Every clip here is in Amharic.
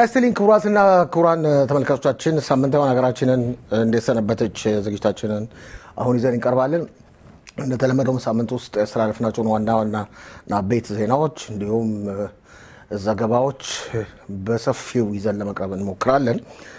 ይስጥልኝ ክቡራትና ክቡራን ተመልካቾቻችን፣ ሳምንታዊ ሀገራችንን እንዴት ሰነበተች ዝግጅታችንን አሁን ይዘን እንቀርባለን። እንደተለመደውም ሳምንት ውስጥ ያስተላለፍናቸውን ዋና ዋና አበይት ዜናዎች እንዲሁም ዘገባዎች በሰፊው ይዘን ለመቅረብ እንሞክራለን።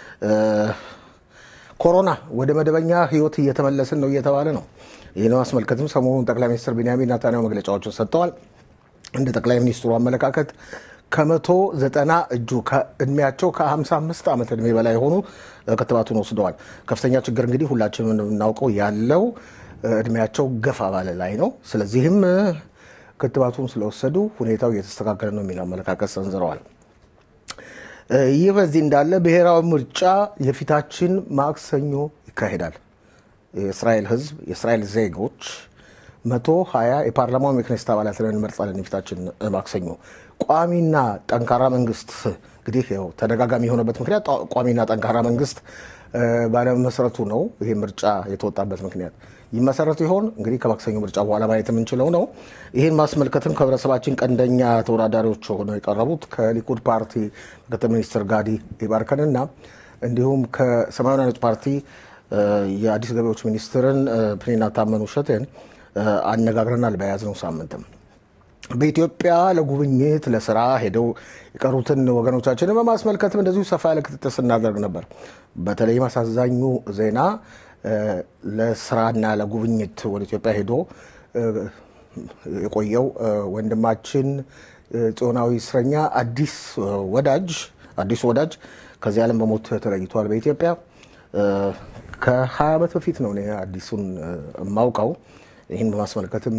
ኮሮና ወደ መደበኛ ሕይወት እየተመለስን ነው እየተባለ ነው። ይህን አስመልከትም ሰሞኑን ጠቅላይ ሚኒስትር ቢንያሚን ኔታንያሁ መግለጫዎችን ሰጥተዋል። እንደ ጠቅላይ ሚኒስትሩ አመለካከት ከመቶ ዘጠና እጁ እድሜያቸው ከ55 ዓመት እድሜ በላይ የሆኑ ክትባቱን ወስደዋል። ከፍተኛ ችግር እንግዲህ ሁላችንም እንደምናውቀው ያለው እድሜያቸው ገፋ ባለ ላይ ነው። ስለዚህም ክትባቱን ስለወሰዱ ሁኔታው እየተስተካከለ ነው የሚል አመለካከት ሰንዝረዋል። ይህ በዚህ እንዳለ ብሔራዊ ምርጫ የፊታችን ማክሰኞ ይካሄዳል። የእስራኤል ሕዝብ የእስራኤል ዜጎች መቶ ሀያ የፓርላማው የክኔስት አባላትን እንመርጣለን የፊታችን ማክሰኞ። ቋሚና ጠንካራ መንግስት እንግዲህ ያው ተደጋጋሚ የሆነበት ምክንያት ቋሚና ጠንካራ መንግስት ባለመሰረቱ ነው። ይሄ ምርጫ የተወጣበት ምክንያት ይመሰረቱ ይሆን እንግዲህ ከማክሰኞ ምርጫ በኋላ ማየት የምንችለው ነው። ይህን ማስመልከትም ከህብረተሰባችን ቀንደኛ ተወዳዳሪዎች ሆነው የቀረቡት ከሊኩድ ፓርቲ ምክትል ሚኒስትር ጋዲ ይባርከንና እንዲሁም ከሰማያዊ ነጭ ፓርቲ የአዲስ ገቢዎች ሚኒስትርን ፕኒና ታመኑ ሸቴን አነጋግረናል። በያዝነው ሳምንትም በኢትዮጵያ ለጉብኝት ለስራ ሄደው የቀሩትን ወገኖቻችንን በማስመልከትም እንደዚሁ ሰፋ ያለ ክትትል ስናደርግ ነበር። በተለይም አሳዛኙ ዜና ለስራና ለጉብኝት ወደ ኢትዮጵያ ሄዶ የቆየው ወንድማችን ጽዮናዊ እስረኛ አዲስ ወዳጅ አዲሱ ወዳጅ ከዚህ ዓለም በሞት ተለይቷል። በኢትዮጵያ ከ20 ዓመት በፊት ነው እኔ አዲሱን የማውቀው። ይህን በማስመልከትም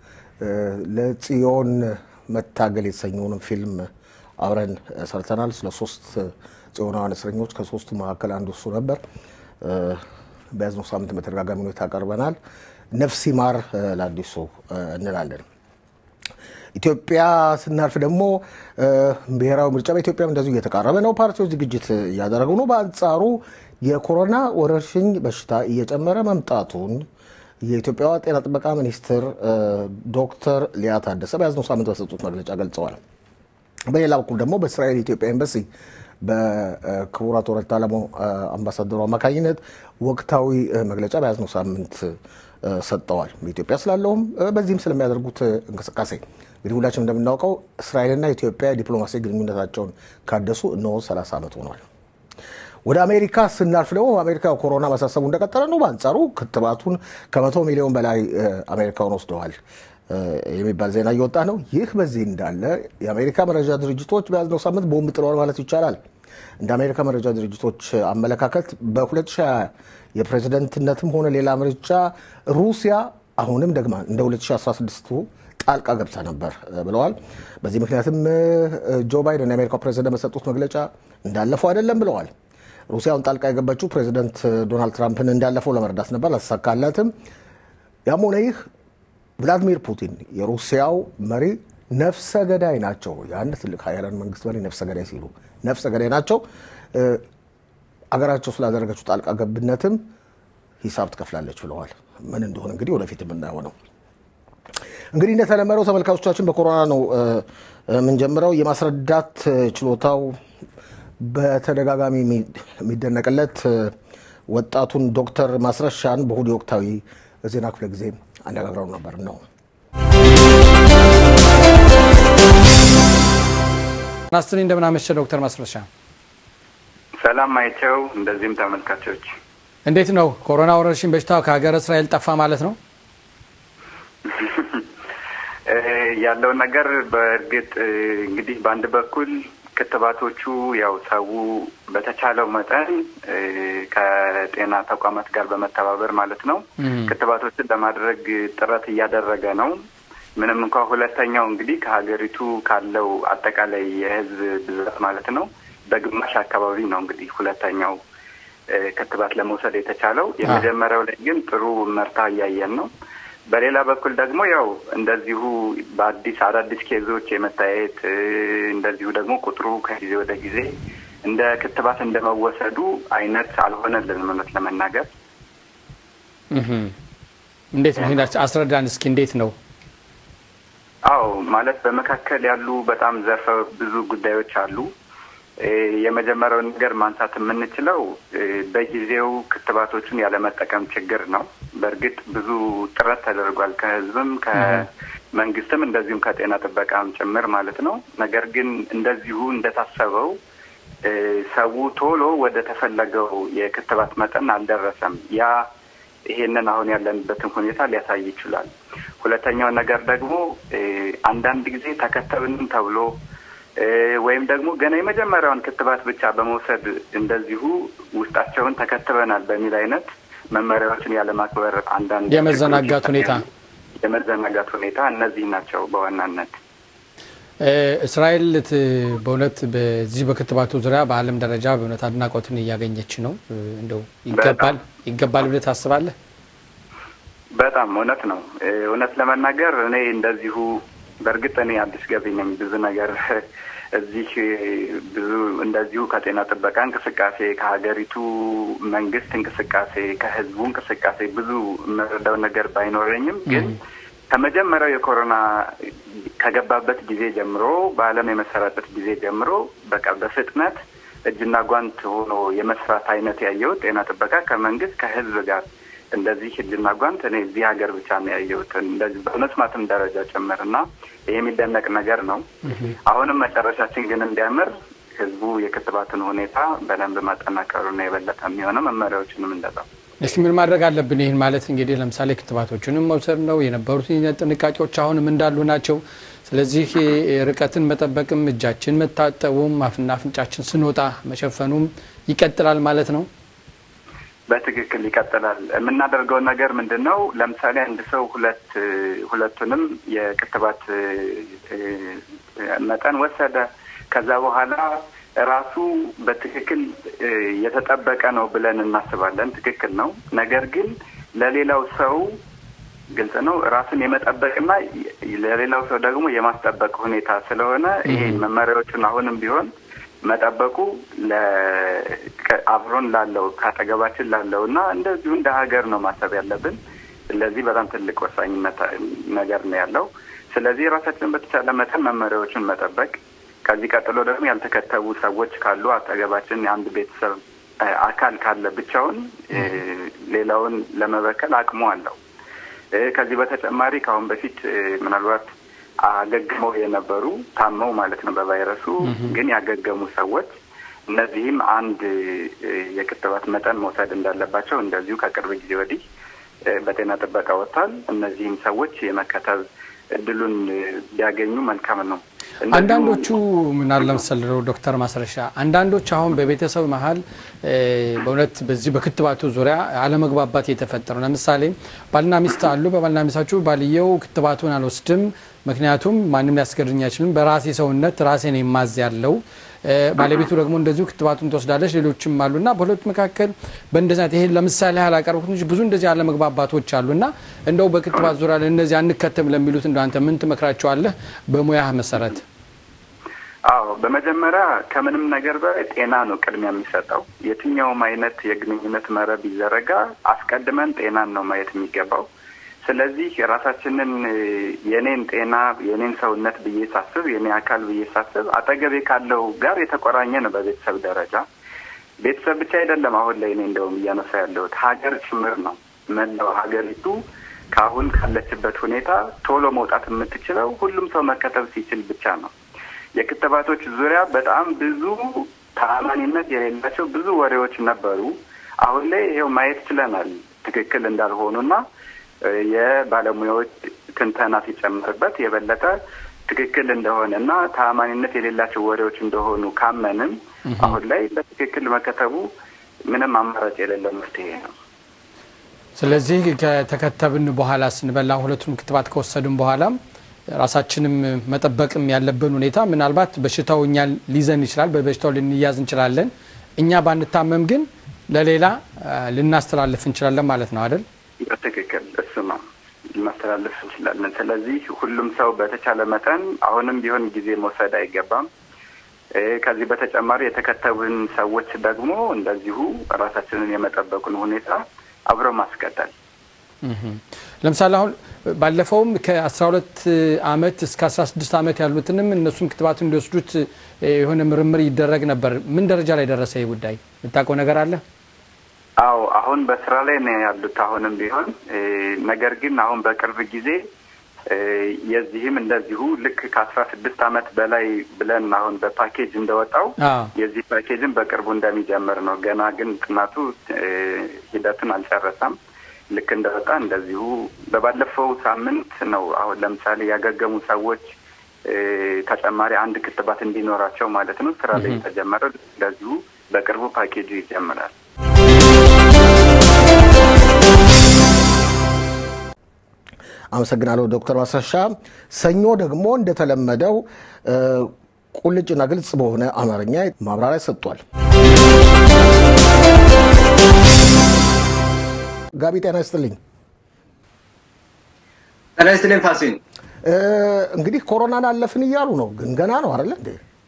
ለጽዮን መታገል የተሰኘውን ፊልም አብረን ሰርተናል። ስለ ሶስት ጽዮናውያን እስረኞች ከሶስቱ መካከል አንዱ እሱ ነበር። በያዝነው ሳምንት በተደጋጋሚ ሁኔታ ቀርበናል። ነፍስ ይማር ለአዲሱ እንላለን። ኢትዮጵያ ስናልፍ ደግሞ ብሔራዊ ምርጫ በኢትዮጵያም እንደዚሁ እየተቃረበ ነው። ፓርቲዎች ዝግጅት እያደረጉ ነው። በአንጻሩ የኮሮና ወረርሽኝ በሽታ እየጨመረ መምጣቱን የኢትዮጵያ ጤና ጥበቃ ሚኒስትር ዶክተር ሊያ ታደሰ በያዝነው ሳምንት በሰጡት መግለጫ ገልጸዋል። በሌላ በኩል ደግሞ በእስራኤል የኢትዮጵያ ኤምባሲ በክቡር አቶ ረታ ለሞ አምባሳደሩ አማካኝነት ወቅታዊ መግለጫ በያዝነው ሳምንት ሰጥተዋል። በኢትዮጵያ ስላለውም በዚህም ስለሚያደርጉት እንቅስቃሴ እንግዲህ ሁላችንም እንደምናውቀው እስራኤልና ኢትዮጵያ ዲፕሎማሲ ግንኙነታቸውን ካደሱ እነሆ 30 ዓመት ሆኗል። ወደ አሜሪካ ስናልፍ ደግሞ አሜሪካ ኮሮና ማሳሰቡ እንደቀጠለ ነው። በአንጻሩ ክትባቱን ከመቶ ሚሊዮን በላይ አሜሪካውን ወስደዋል የሚባል ዜና እየወጣ ነው። ይህ በዚህ እንዳለ የአሜሪካ መረጃ ድርጅቶች በያዝነው ሳምንት ቦምብ ጥለዋል ማለት ይቻላል። እንደ አሜሪካ መረጃ ድርጅቶች አመለካከት በ2020 የፕሬዝደንትነትም ሆነ ሌላ ምርጫ ሩሲያ አሁንም ደግማ እንደ 2016ቱ ጣልቃ ገብታ ነበር ብለዋል። በዚህ ምክንያትም ጆ ባይደን የአሜሪካው ፕሬዝደንት በሰጡት መግለጫ እንዳለፈው አይደለም ብለዋል። ሩሲያውን ጣልቃ የገባችው ፕሬዚደንት ዶናልድ ትራምፕን እንዳለፈው ለመርዳት ነበር፣ አልተሳካላትም። ያም ሆነ ይህ ቭላዲሚር ፑቲን የሩሲያው መሪ ነፍሰ ገዳይ ናቸው። የአንድ ትልቅ ሀያላን መንግስት መሪ ነፍሰ ገዳይ ሲሉ ነፍሰ ገዳይ ናቸው። አገራቸው ስላደረገችው ጣልቃ ገብነትም ሂሳብ ትከፍላለች ብለዋል። ምን እንደሆነ እንግዲህ ወደፊት የምናየው ነው። እንግዲህ እንደተለመደው ተመልካቾቻችን በኮሮና ነው የምንጀምረው። የማስረዳት ችሎታው በተደጋጋሚ የሚደነቅለት ወጣቱን ዶክተር ማስረሻን በእሁድ ወቅታዊ ዜና ክፍለ ጊዜ አነጋግረው ነበር ነው። ናስትኒ እንደምናመሸ ዶክተር ማስረሻ ሰላም አይቸው፣ እንደዚህም ተመልካቾች እንዴት ነው? ኮሮና ወረርሽኝ በሽታው ከሀገር እስራኤል ጠፋ ማለት ነው? ያለው ነገር በእርግጥ እንግዲህ በአንድ በኩል ክትባቶቹ ያው ሰው በተቻለው መጠን ከጤና ተቋማት ጋር በመተባበር ማለት ነው ክትባቶችን ለማድረግ ጥረት እያደረገ ነው። ምንም እንኳ ሁለተኛው እንግዲህ ከሀገሪቱ ካለው አጠቃላይ የሕዝብ ብዛት ማለት ነው በግማሽ አካባቢ ነው እንግዲህ ሁለተኛው ክትባት ለመውሰድ የተቻለው። የመጀመሪያው ላይ ግን ጥሩ መርታ እያየን ነው። በሌላ በኩል ደግሞ ያው እንደዚሁ በአዲስ አዳዲስ ኬዞች የመታየት እንደዚሁ ደግሞ ቁጥሩ ከጊዜ ወደ ጊዜ እንደ ክትባት እንደመወሰዱ አይነት አልሆነልንም እውነት ለመናገር። እንዴት ነው? አስረዳን እስኪ እንዴት ነው? አዎ ማለት በመካከል ያሉ በጣም ዘርፈ ብዙ ጉዳዮች አሉ። የመጀመሪያውን ነገር ማንሳት የምንችለው በጊዜው ክትባቶቹን ያለመጠቀም ችግር ነው። በእርግጥ ብዙ ጥረት ተደርጓል ከህዝብም ከመንግስትም እንደዚሁም ከጤና ጥበቃም ጭምር ማለት ነው። ነገር ግን እንደዚሁ እንደታሰበው ሰው ቶሎ ወደ ተፈለገው የክትባት መጠን አልደረሰም። ያ ይሄንን አሁን ያለንበትን ሁኔታ ሊያሳይ ይችላል። ሁለተኛው ነገር ደግሞ አንዳንድ ጊዜ ተከተብንም ተብሎ ወይም ደግሞ ገና የመጀመሪያውን ክትባት ብቻ በመውሰድ እንደዚሁ ውስጣቸውን ተከትበናል በሚል አይነት መመሪያዎችን ያለማክበር አንዳንድ የመዘናጋት ሁኔታ የመዘናጋት ሁኔታ እነዚህ ናቸው በዋናነት። እስራኤል በእውነት በዚህ በክትባቱ ዙሪያ በዓለም ደረጃ በእውነት አድናቆትን እያገኘች ነው። እንደው ይገባል ይገባል ብለህ ታስባለህ? በጣም እውነት ነው። እውነት ለመናገር እኔ እንደዚሁ በእርግጥ እኔ አዲስ ገቢ ነኝ። ብዙ ነገር እዚህ ብዙ እንደዚሁ ከጤና ጥበቃ እንቅስቃሴ፣ ከሀገሪቱ መንግስት እንቅስቃሴ፣ ከህዝቡ እንቅስቃሴ ብዙ የምረዳው ነገር ባይኖረኝም ግን ከመጀመሪያው የኮሮና ከገባበት ጊዜ ጀምሮ በዓለም የመሰራበት ጊዜ ጀምሮ በቃ በፍጥነት እጅና ጓንት ሆኖ የመስራት አይነት ያየሁት ጤና ጥበቃ ከመንግስት ከህዝብ ጋር እንደዚህ እጅና ጓንት እኔ እዚህ ሀገር ብቻ ነው ያየሁት፣ እንደዚህ በመስማትም ደረጃ ጭምር እና ይህ የሚደነቅ ነገር ነው። አሁንም መጨረሻችን ግን እንዲያምር ህዝቡ የክትባትን ሁኔታ በደንብ ማጠናከሩና የበለጠ የሚሆነው መመሪያዎችንም እንደዛው እስኪ ምን ማድረግ አለብን? ይህን ማለት እንግዲህ ለምሳሌ ክትባቶቹንም መውሰድ ነው። የነበሩት ጥንቃቄዎች አሁንም እንዳሉ ናቸው። ስለዚህ ርቀትን መጠበቅም፣ እጃችን መታጠቡም፣ አፍና አፍንጫችን ስንወጣ መሸፈኑም ይቀጥላል ማለት ነው። በትክክል ይቀጥላል። የምናደርገው ነገር ምንድን ነው? ለምሳሌ አንድ ሰው ሁለት ሁለቱንም የክትባት መጠን ወሰደ። ከዛ በኋላ ራሱ በትክክል የተጠበቀ ነው ብለን እናስባለን። ትክክል ነው። ነገር ግን ለሌላው ሰው ግልጽ ነው ራሱን የመጠበቅና ለሌላው ሰው ደግሞ የማስጠበቅ ሁኔታ ስለሆነ ይሄ መመሪያዎቹን አሁንም ቢሆን መጠበቁ አብሮን ላለው ከአጠገባችን ላለው እና እንደዚሁ እንደ ሀገር ነው ማሰብ ያለብን። ስለዚህ በጣም ትልቅ ወሳኝ ነገር ነው ያለው። ስለዚህ ራሳችንን በተቻለ መጠን መመሪያዎቹን መጠበቅ ከዚህ ቀጥሎ ደግሞ ያልተከተቡ ሰዎች ካሉ አጠገባችን የአንድ ቤተሰብ አካል ካለ ብቻውን ሌላውን ለመበከል አቅሙ አለው። ከዚህ በተጨማሪ ከአሁን በፊት ምናልባት አገግመው የነበሩ ታመው ማለት ነው በቫይረሱ ግን ያገገሙ ሰዎች እነዚህም አንድ የክትባት መጠን መውሰድ እንዳለባቸው እንደዚሁ ከቅርብ ጊዜ ወዲህ በጤና ጥበቃ ወጥቷል። እነዚህም ሰዎች የመከተብ እድሉን ቢያገኙ መልካም ነው። አንዳንዶቹ ምናል ለመሰለው ዶክተር ማስረሻ አንዳንዶች አሁን በቤተሰብ መሀል በእውነት በዚህ በክትባቱ ዙሪያ አለመግባባት የተፈጠሩ ለምሳሌ ባልና ሚስት አሉ። በባልና ሚስታችሁ ባልየው ክትባቱን አልወስድም፣ ምክንያቱም ማንም ሊያስገድኝ አይችልም፣ በራሴ ሰውነት ራሴን የማዝ ያለው ባለቤቱ ደግሞ እንደዚሁ ክትባቱን ትወስዳለች። ሌሎችም አሉና በሁለቱ መካከል በእንደዚህ አይነት ይሄ ለምሳሌ ያላቀርቡት እንጂ ብዙ እንደዚህ አለመግባባቶች አሉና እንደው በክትባት ዙሪያ ለእነዚህ አንከተም ለሚሉት እንደ አንተ ምን ትመክራቸዋለህ በሙያህ መሰረት? አዎ በመጀመሪያ ከምንም ነገር በላይ ጤና ነው ቅድሚያ የሚሰጠው። የትኛውም አይነት የግንኙነት መረብ ይዘረጋ አስቀድመን ጤናን ነው ማየት የሚገባው። ስለዚህ ራሳችንን የኔን ጤና የኔን ሰውነት ብዬ ሳስብ የኔ አካል ብዬ ሳስብ አጠገቤ ካለው ጋር የተቆራኘ ነው። በቤተሰብ ደረጃ ቤተሰብ ብቻ አይደለም። አሁን ላይ እኔ እንደውም እያነሳ ያለሁት ሀገር ጭምር ነው። መላው ሀገሪቱ ከአሁን ካለችበት ሁኔታ ቶሎ መውጣት የምትችለው ሁሉም ሰው መከተብ ሲችል ብቻ ነው። የክትባቶች ዙሪያ በጣም ብዙ ተአማኒነት የሌላቸው ብዙ ወሬዎች ነበሩ። አሁን ላይ ይሄው ማየት ችለናል ትክክል እንዳልሆኑና የባለሙያዎች ትንተና ሲጨምርበት የበለጠ ትክክል እንደሆነ እና ተአማኒነት የሌላቸው ወሬዎች እንደሆኑ ካመንም አሁን ላይ በትክክል መከተቡ ምንም አማራጭ የሌለው መፍትሄ ነው። ስለዚህ ከተከተብን በኋላ ስንበላ ሁለቱንም ክትባት ከወሰድን በኋላም ራሳችንም መጠበቅም ያለብን ሁኔታ ምናልባት በሽታው እኛ ሊይዘን ይችላል፣ በበሽታው ልንያዝ እንችላለን። እኛ ባንታመም ግን ለሌላ ልናስተላልፍ እንችላለን ማለት ነው አይደል? በትክክል እሱ ነው ማስተላለፍ እንችላለን። ስለዚህ ሁሉም ሰው በተቻለ መጠን አሁንም ቢሆን ጊዜ መውሰድ አይገባም። ከዚህ በተጨማሪ የተከተቡን ሰዎች ደግሞ እንደዚሁ ራሳችንን የመጠበቁን ሁኔታ አብረው ማስቀጠል። ለምሳሌ አሁን ባለፈውም ከ12 ዓመት እስከ 16 ዓመት ያሉትንም እነሱም ክትባቱ እንዲወስዱት የሆነ ምርምር ይደረግ ነበር። ምን ደረጃ ላይ ደረሰ ይህ ጉዳይ? የምታውቀው ነገር አለ? አዎ አሁን በስራ ላይ ነው ያሉት አሁንም ቢሆን ነገር ግን አሁን በቅርብ ጊዜ የዚህም እንደዚሁ ልክ ከአስራ ስድስት ዓመት በላይ ብለን አሁን በፓኬጅ እንደወጣው የዚህ ፓኬጅን በቅርቡ እንደሚጀምር ነው። ገና ግን ጥናቱ ሂደቱን አልጨረሰም። ልክ እንደወጣ እንደዚሁ በባለፈው ሳምንት ነው አሁን ለምሳሌ ያገገሙ ሰዎች ተጨማሪ አንድ ክትባት እንዲኖራቸው ማለት ነው ስራ ላይ የተጀመረ እንደዚሁ በቅርቡ ፓኬጁ ይጀምራል። አመሰግናለሁ ዶክተር ማስረሻ። ሰኞ ደግሞ እንደተለመደው ቁልጭና ግልጽ በሆነ አማርኛ ማብራሪያ ሰጥቷል። ጋቢ ጤና ይስጥልኝ። ጤና ይስጥልኝ ፋሲል። እንግዲህ ኮሮናን አለፍን እያሉ ነው፣ ግን ገና ነው አይደለ እንዴ?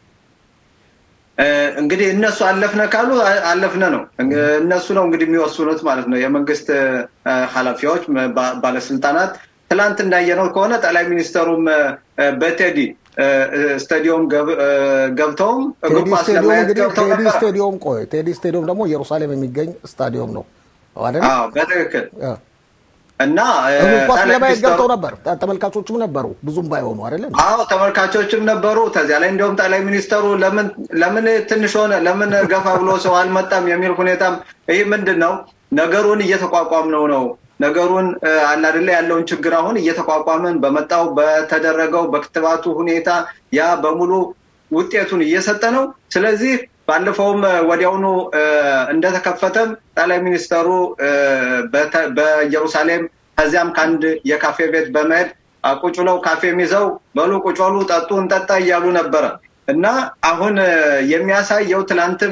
እንግዲህ እነሱ አለፍነ ካሉ አለፍነ ነው። እነሱ ነው እንግዲህ የሚወስኑት ማለት ነው። የመንግስት ኃላፊዎች፣ ባለስልጣናት ትላንት እንዳየነው ከሆነ ጠቅላይ ሚኒስተሩም በቴዲ ስታዲዮም ገብተውም እግር ኳስ ለማየት ገብተው ቴዲ ስታዲዮም ቆይ፣ ቴዲ ስታዲዮም ደግሞ ኢየሩሳሌም የሚገኝ ስታዲዮም ነው አይደል? በትክክል እና እግር ኳስ ለማየት ገብተው ነበር። ተመልካቾችም ነበሩ ብዙም ባይሆኑ አይደለም? አዎ ተመልካቾችም ነበሩ። ከዚያ ላይ እንዲሁም ጠቅላይ ሚኒስተሩ ለምን ለምን ትንሽ ሆነ ለምን ገፋ ብሎ ሰው አልመጣም የሚል ሁኔታም ይህ ምንድን ነው ነገሩን እየተቋቋም ነው ነው ነገሩን አላደለ ያለውን ችግር አሁን እየተቋቋመን በመጣው በተደረገው በክትባቱ ሁኔታ ያ በሙሉ ውጤቱን እየሰጠ ነው። ስለዚህ ባለፈውም ወዲያውኑ እንደተከፈተም ጠቅላይ ሚኒስተሩ በኢየሩሳሌም ከዚያም ከአንድ የካፌ ቤት በመሄድ ቁጭ ብለው ካፌ ይዘው በሉ ቁጭ በሉ ጠጡ እንጠጣ እያሉ ነበረ እና አሁን የሚያሳየው ትናንትም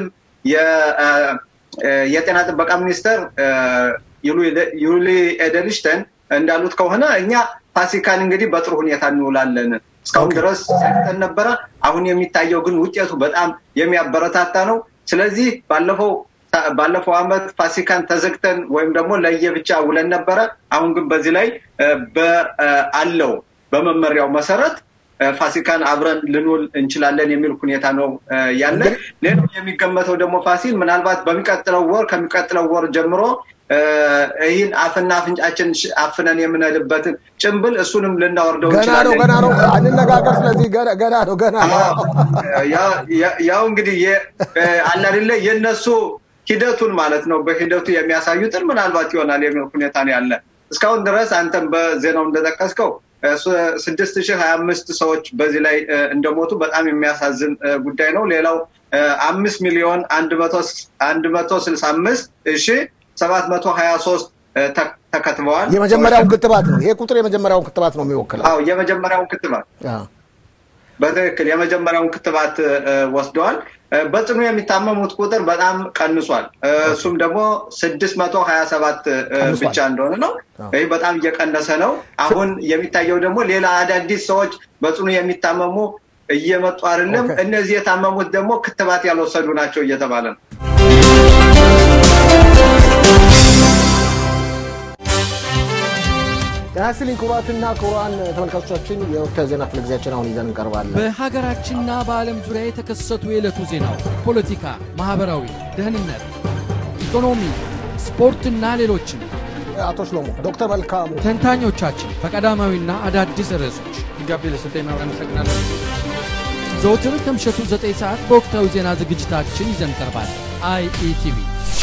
የጤና ጥበቃ ሚኒስተር ዩሊ ኤደልሽተን እንዳሉት ከሆነ እኛ ፋሲካን እንግዲህ በጥሩ ሁኔታ እንውላለን እስካሁን ድረስ ሰጥተን ነበረ። አሁን የሚታየው ግን ውጤቱ በጣም የሚያበረታታ ነው። ስለዚህ ባለፈው ባለፈው አመት ፋሲካን ተዘግተን ወይም ደግሞ ለየብቻ ውለን ነበረ። አሁን ግን በዚህ ላይ አለው በመመሪያው መሰረት ፋሲካን አብረን ልንውል እንችላለን የሚል ሁኔታ ነው ያለ። ሌላው የሚገመተው ደግሞ ፋሲል ምናልባት በሚቀጥለው ወር ከሚቀጥለው ወር ጀምሮ ይህን አፍና አፍንጫችን አፍነን የምንልበትን ጭንብል እሱንም ልናወርደው ገና ነው ገና ነው አንነጋገር። ስለዚህ ገና ነው ገና ነው። ያው እንግዲህ አላደለ የእነሱ ሂደቱን ማለት ነው በሂደቱ የሚያሳዩትን ምናልባት ይሆናል የሚል ሁኔታ ነው ያለ። እስካሁን ድረስ አንተም በዜናው እንደጠቀስከው ስድስት ሺህ ሀያ አምስት ሰዎች በዚህ ላይ እንደሞቱ በጣም የሚያሳዝን ጉዳይ ነው። ሌላው አምስት ሚሊዮን አንድ መቶ ስልሳ አምስት ሺህ ሰባት መቶ ሀያ ሶስት ተከትበዋል። የመጀመሪያውን ክትባት ነው ይሄ ቁጥር የመጀመሪያውን ክትባት ነው የሚወክለው። አዎ የመጀመሪያውን ክትባት በትክክል የመጀመሪያውን ክትባት ወስደዋል። በጽኑ የሚታመሙት ቁጥር በጣም ቀንሷል። እሱም ደግሞ ስድስት መቶ ሀያ ሰባት ብቻ እንደሆነ ነው። ይህ በጣም እየቀነሰ ነው። አሁን የሚታየው ደግሞ ሌላ አዳዲስ ሰዎች በጽኑ የሚታመሙ እየመጡ አይደለም። እነዚህ የታመሙት ደግሞ ክትባት ያልወሰዱ ናቸው እየተባለ ነው። ጤና ይስጥልኝ ክቡራትና ክቡራን ተመልካቾቻችን የወቅታዊ ዜና ክፍለ ጊዜያችን አሁን ይዘን እንቀርባለን። በሀገራችንና በዓለም ዙሪያ የተከሰቱ የዕለቱ ዜናዎች፣ ፖለቲካ፣ ማኅበራዊ፣ ደህንነት፣ ኢኮኖሚ፣ ስፖርትና ሌሎችም አቶ ሽሎሞ ዶክተር መልካሙ ተንታኞቻችን በቀዳማዊና አዳዲስ ርዕሶች ጋቢ ለሰጠኝ ማብሪያ አመሰግናለሁ። ዘውትር ከምሸቱ 9 ሰዓት በወቅታዊ ዜና ዝግጅታችን ይዘን እንቀርባለን። አይኢቲቪ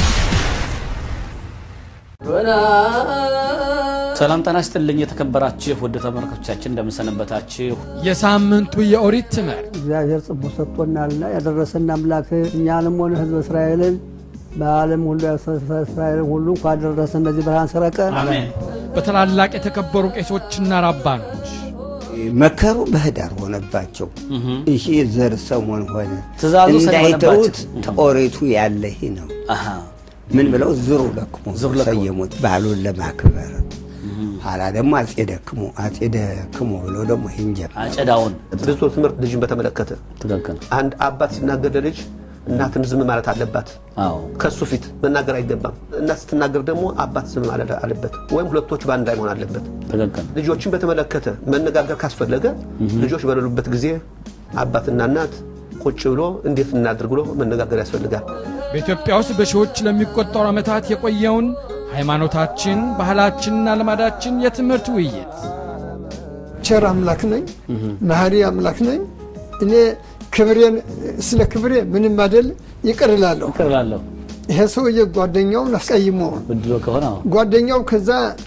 ሰላም ጤና ይስጥልኝ የተከበራችሁ ውድ ተመልካቾቻችን እንደምንሰነበታችሁ። የሳምንቱ የኦሪት ትምህርት እግዚአብሔር ጽቡ ሰጥቶናልና ያደረሰን አምላክ እኛንም ሆነ ሕዝበ እስራኤልን በዓለም ሁሉ እስራኤልን ሁሉ እንኳን ደረሰ እነዚህ ብርሃን ሰረቀን አሜን። በታላላቅ የተከበሩ ቄሶችና ራባኖች መከሩ በህዳር ሆነባቸው። ይሄ ዘር ሰሞን ሆነ ትእዛዙ ሰኔ እንዳይተውት ሆነባቸው። ተኦሪቱ ያለ ይህ ነው። አሃ ምን ብለው ዝሩ ለክሙ ዝሩ ለክሙ። ሰየሙት ባህሉን ለማክበር ኋላ ደግሞ አጼ ደክሙ አጼ ደክሙ ብለው ደግሞ ይህን ጀመሩ። አጨዳውን ብዙ ትምህርት ልጅን በተመለከተ ትክክል አንድ አባት ሲናገር ለልጅ እናትም ዝም ማለት አለባት። ከሱ ፊት መናገር አይገባም። እናት ስትናገር ደግሞ አባት ዝም ማለት አለበት፣ ወይም ሁለቶቹ በአንድ ላይ መሆን አለበት። ልጆችን በተመለከተ መነጋገር ካስፈለገ ልጆች በሌሉበት ጊዜ አባትና እናት ቁጭ ብሎ እንዴት እናድርግ ብሎ መነጋገር ያስፈልጋል። በኢትዮጵያ ውስጥ በሺዎች ለሚቆጠሩ ዓመታት የቆየውን ሃይማኖታችን፣ ባህላችንና ልማዳችን የትምህርት ውይይት ቸር አምላክ ነኝ፣ መሐሪ አምላክ ነኝ። እኔ ክብሬን ስለ ክብሬ ምንም አይደል ይቅር እላለሁ። ይሄ ሰውዬ ጓደኛውን አስቀይሞ ጓደኛው ከዛ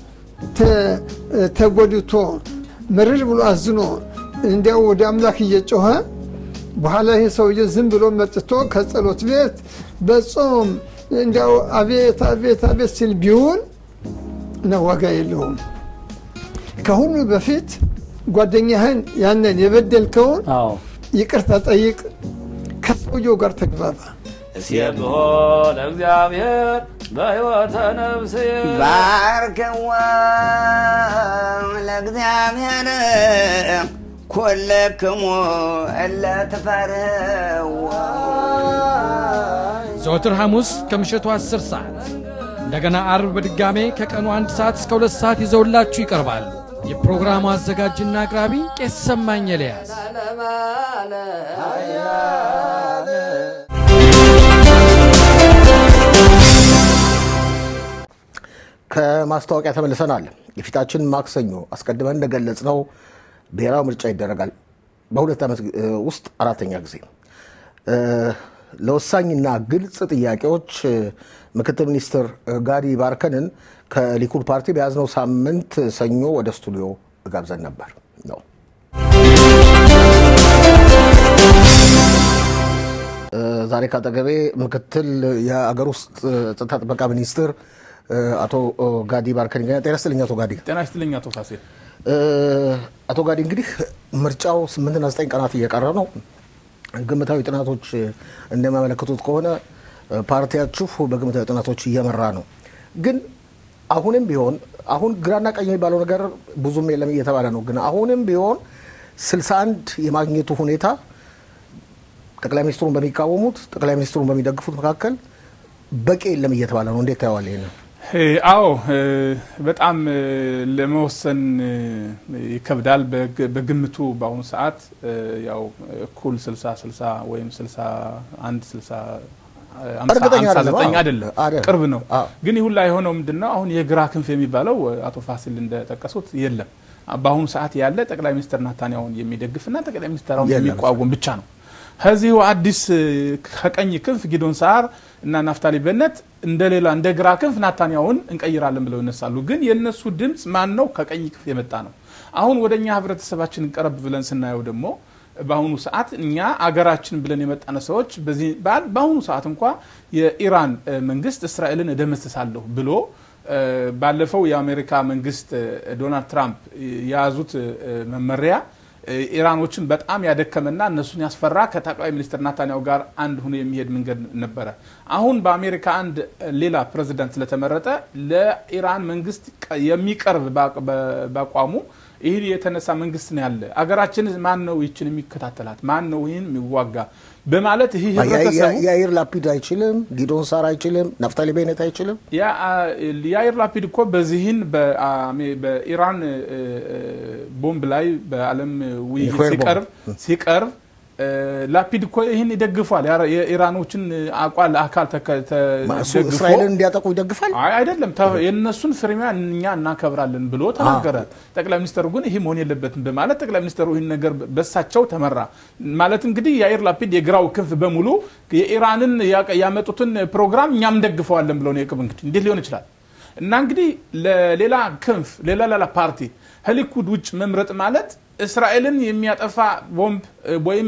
ተጎድቶ ምርር ብሎ አዝኖ እንዲያው ወደ አምላክ እየጮኸ በኋላ ይህ ሰውዬ ዝም ብሎ መጥቶ ከጸሎት ቤት በጾም እንዲያው አቤት አቤት አቤት ሲል ቢውል ነው ዋጋ የለውም። ከሁሉ በፊት ጓደኛህን ያንን የበደልከውን ይቅርታ ጠይቅ፣ ከሰውየው ጋር ተግባባ። እስየብሖ ለእግዚአብሔር በሕይወተ ነፍስየ ባርክዋ ለእግዚአብሔር ኩልክሙ እለ ትፈርህዎ ዘወትር ሐሙስ ከምሽቱ 10 ሰዓት እንደገና አርብ በድጋሜ ከቀኑ አንድ ሰዓት እስከ ሁለት ሰዓት ይዘውላችሁ ይቀርባሉ። የፕሮግራሙ አዘጋጅና አቅራቢ ቄስ ሰማኝ ኤልያስ። ከማስታወቂያ ተመልሰናል። የፊታችን ማክሰኞ አስቀድመን እንደገለጽ ነው ብሔራዊ ምርጫ ይደረጋል። በሁለት ዓመት ውስጥ አራተኛ ጊዜ ለወሳኝና ግልጽ ጥያቄዎች ምክትል ሚኒስትር ጋዲ ባርከንን ከሊኩድ ፓርቲ በያዝነው ሳምንት ሰኞ ወደ ስቱዲዮ ጋብዘን ነበር ነው ዛሬ ካጠገቤ ምክትል የአገር ውስጥ ጸጥታ ጥበቃ ሚኒስትር አቶ ጋዲ ባርከን ይገኛል። ጤና ይስጥልኝ አቶ ጋዲ። ጤና ይስጥልኝ አቶ ፋሲል። አቶ ጋዲ እንግዲህ ምርጫው ስምንትና ዘጠኝ ቀናት እየቀረ ነው። ግምታዊ ጥናቶች እንደሚያመለክቱት ከሆነ ፓርቲያችሁ በግምታዊ ጥናቶች እየመራ ነው። ግን አሁንም ቢሆን አሁን ግራና ቀኝ የሚባለው ነገር ብዙም የለም እየተባለ ነው። ግን አሁንም ቢሆን 61 የማግኘቱ ሁኔታ ጠቅላይ ሚኒስትሩን በሚቃወሙት ጠቅላይ ሚኒስትሩን በሚደግፉት መካከል በቂ የለም እየተባለ ነው። እንዴት ታየዋል ይሄንን? አዎ በጣም ለመወሰን ይከብዳል። በግምቱ በአሁኑ ሰዓት ያው እኩል 60 60 ወይም 61 60 59 አይደለም፣ ቅርብ ነው። ግን ይሁን ላይ የሆነው ምንድን ነው? አሁን የግራ ክንፍ የሚባለው አቶ ፋሲል እንደጠቀሱት የለም። በአሁኑ ሰዓት ያለ ጠቅላይ ሚኒስትር ናታንያሁን የሚደግፍና ጠቅላይ ሚኒስትሩን የሚቋወም ብቻ ነው። ከዚሁ አዲስ ከቀኝ ክንፍ ጊዶን ሳር እና ናፍታሊ በነት እንደ ሌላ እንደ ግራ ክንፍ ናታንያሁን እንቀይራለን ብለው ይነሳሉ። ግን የእነሱ ድምፅ ማን ነው? ከቀኝ ክንፍ የመጣ ነው። አሁን ወደ እኛ ህብረተሰባችን ቀረብ ብለን ስናየው ደግሞ በአሁኑ ሰዓት እኛ አገራችን ብለን የመጣነ ሰዎች በአሁኑ ሰዓት እንኳ የኢራን መንግስት እስራኤልን እደመስሳለሁ ብሎ ባለፈው የአሜሪካ መንግስት ዶናልድ ትራምፕ የያዙት መመሪያ ኢራኖችን በጣም ያደከመና እነሱን ያስፈራ ከጠቅላይ ሚኒስትር ናታንያሁ ጋር አንድ ሆኖ የሚሄድ መንገድ ነበረ። አሁን በአሜሪካ አንድ ሌላ ፕሬዚዳንት ስለተመረጠ ለኢራን መንግስት የሚቀርብ በአቋሙ ይህ የተነሳ መንግስት ነው ያለ። አገራችን ማን ነው ይችን የሚከታተላት? ማን ነው ይህን የሚዋጋ በማለት ይህ ህብረተሰቡ የአይር ላፒድ አይችልም፣ ጊዶን ሳር አይችልም፣ ናፍታሊ ቤኔት አይችልም። የአይር ላፒድ እኮ በዚህን በኢራን ቦምብ ላይ በዓለም ውይይት ሲቀርብ ሲቀርብ ላፒድ እኮ ይህን ይደግፏል። የኢራኖችን አቋል አካል ደግፎ እስራኤልን እንዲያጠቁ ይደግፋል። አይደለም የእነሱን ፍርሚያ እኛ እናከብራለን ብሎ ተናገረ። ጠቅላይ ሚኒስተሩ ግን ይህ መሆን የለበትም በማለት ጠቅላይ ሚኒስተሩ ይህን ነገር በሳቸው ተመራ። ማለት እንግዲህ የአይር ላፒድ የግራው ክንፍ በሙሉ የኢራንን ያመጡትን ፕሮግራም እኛም እንደግፈዋለን ብለው ነው የቅብ እንግዲህ እንዴት ሊሆን ይችላል? እና እንግዲህ ለሌላ ክንፍ ሌላ ሌላ ፓርቲ ከሊኩድ ውጭ መምረጥ ማለት እስራኤልን የሚያጠፋ ቦምብ ወይም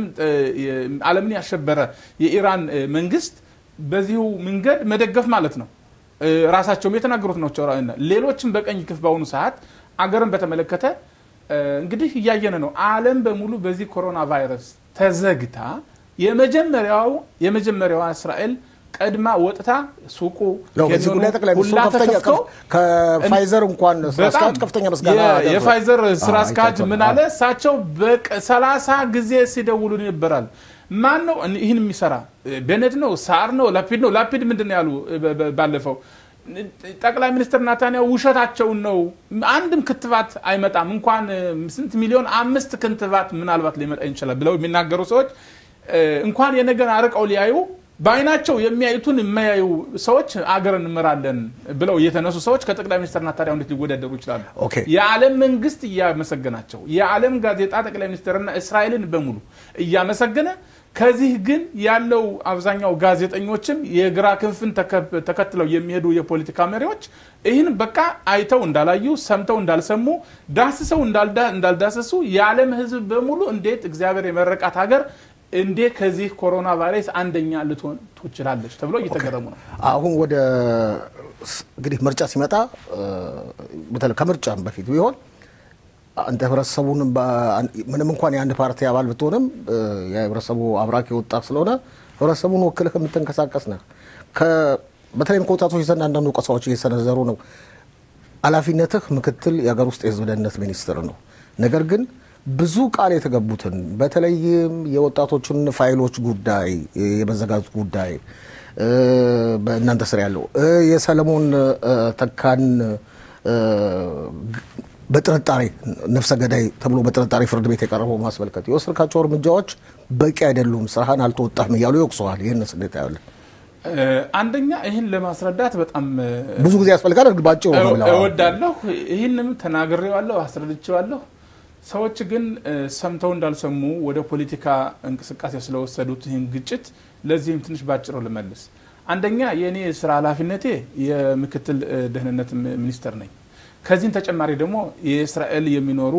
ዓለምን ያሸበረ የኢራን መንግስት በዚሁ መንገድ መደገፍ ማለት ነው። ራሳቸውም የተናገሩት ናቸው። ሌሎችም በቀኝ ክንፍ በአሁኑ ሰዓት አገርን በተመለከተ እንግዲህ እያየነ ነው። ዓለም በሙሉ በዚህ ኮሮና ቫይረስ ተዘግታ የመጀመሪያው የመጀመሪያዋ እስራኤል ቀድማ ወጥታ ሱቁ በዚህ ጉዳይ ጠቅላይ ሚኒስትሩ ከፍተኛ ከፋይዘር እንኳን ስራ አስኪያጅ ከፍተኛ ምስጋና የፋይዘር ስራ አስኪያጅ ምን አለ? እሳቸው በሰላሳ ጊዜ ሲደውሉ ይነበራል። ማን ነው ይህን የሚሰራ? ቤኔት ነው? ሳር ነው? ላፒድ ነው? ላፒድ ምንድን ነው ያሉ ባለፈው ጠቅላይ ሚኒስትር ናታንያሁ ውሸታቸውን ነው። አንድም ክትባት አይመጣም እንኳን ስንት ሚሊዮን አምስት ክትባት ምናልባት ሊመጣ ይችላል ብለው የሚናገሩ ሰዎች እንኳን የነገር አርቀው ሊያዩ በአይናቸው የሚያዩትን የማያዩ ሰዎች አገር እንመራለን ብለው የተነሱ ሰዎች ከጠቅላይ ሚኒስትር ናታንያሁ እንዴት ሊወዳደሩ ይችላሉ? የዓለም መንግስት እያመሰገናቸው የዓለም ጋዜጣ ጠቅላይ ሚኒስትርና እስራኤልን በሙሉ እያመሰገነ ከዚህ ግን ያለው አብዛኛው ጋዜጠኞችም የግራ ክንፍን ተከትለው የሚሄዱ የፖለቲካ መሪዎች ይህን በቃ አይተው እንዳላዩ ሰምተው እንዳልሰሙ ዳስሰው እንዳልዳሰሱ የዓለም ሕዝብ በሙሉ እንዴት እግዚአብሔር የመረቃት ሀገር እንዴት ከዚህ ኮሮና ቫይረስ አንደኛ ልትሆን ትችላለች ተብሎ እየተገረሙ ነው። አሁን ወደ እንግዲህ ምርጫ ሲመጣ በተለይ ከምርጫም በፊት ቢሆን አንተ ህብረተሰቡን ምንም እንኳን የአንድ ፓርቲ አባል ብትሆንም የህብረተሰቡ አብራክ የወጣ ስለሆነ ህብረተሰቡን ወክልህ የምትንቀሳቀስ ነህ። በተለይም ከወጣቶች ዘንድ አንዳንድ ወቀሳዎች እየሰነዘሩ ነው። ኃላፊነትህ ምክትል የሀገር ውስጥ የህዝብ ደህንነት ሚኒስትር ነው። ነገር ግን ብዙ ቃል የተገቡትን በተለይም የወጣቶችን ፋይሎች ጉዳይ የመዘጋጀት ጉዳይ በእናንተ ስር ያለው የሰለሞን ተካን በጥርጣሬ ነፍሰ ገዳይ ተብሎ በጥርጣሬ ፍርድ ቤት የቀረበው ማስመልከት የወሰድካቸው እርምጃዎች በቂ አይደሉም፣ ስራህን አልተወጣህም እያሉ ይወቅሰዋል። ይህንስ እንዴት ታያለህ? አንደኛ ይህን ለማስረዳት በጣም ብዙ ጊዜ ያስፈልጋል። እርግጥ ባጭሩ ነው ብለዋል። እወዳለሁ። ይህንም ተናግሬዋለሁ፣ አስረድቼዋለሁ። ሰዎች ግን ሰምተው እንዳልሰሙ ወደ ፖለቲካ እንቅስቃሴ ስለወሰዱት ይህን ግጭት ለዚህም ትንሽ ባጭሩ ልመልስ። አንደኛ የእኔ ስራ ኃላፊነቴ የምክትል ደህንነት ሚኒስተር ነኝ። ከዚህም ተጨማሪ ደግሞ የእስራኤል የሚኖሩ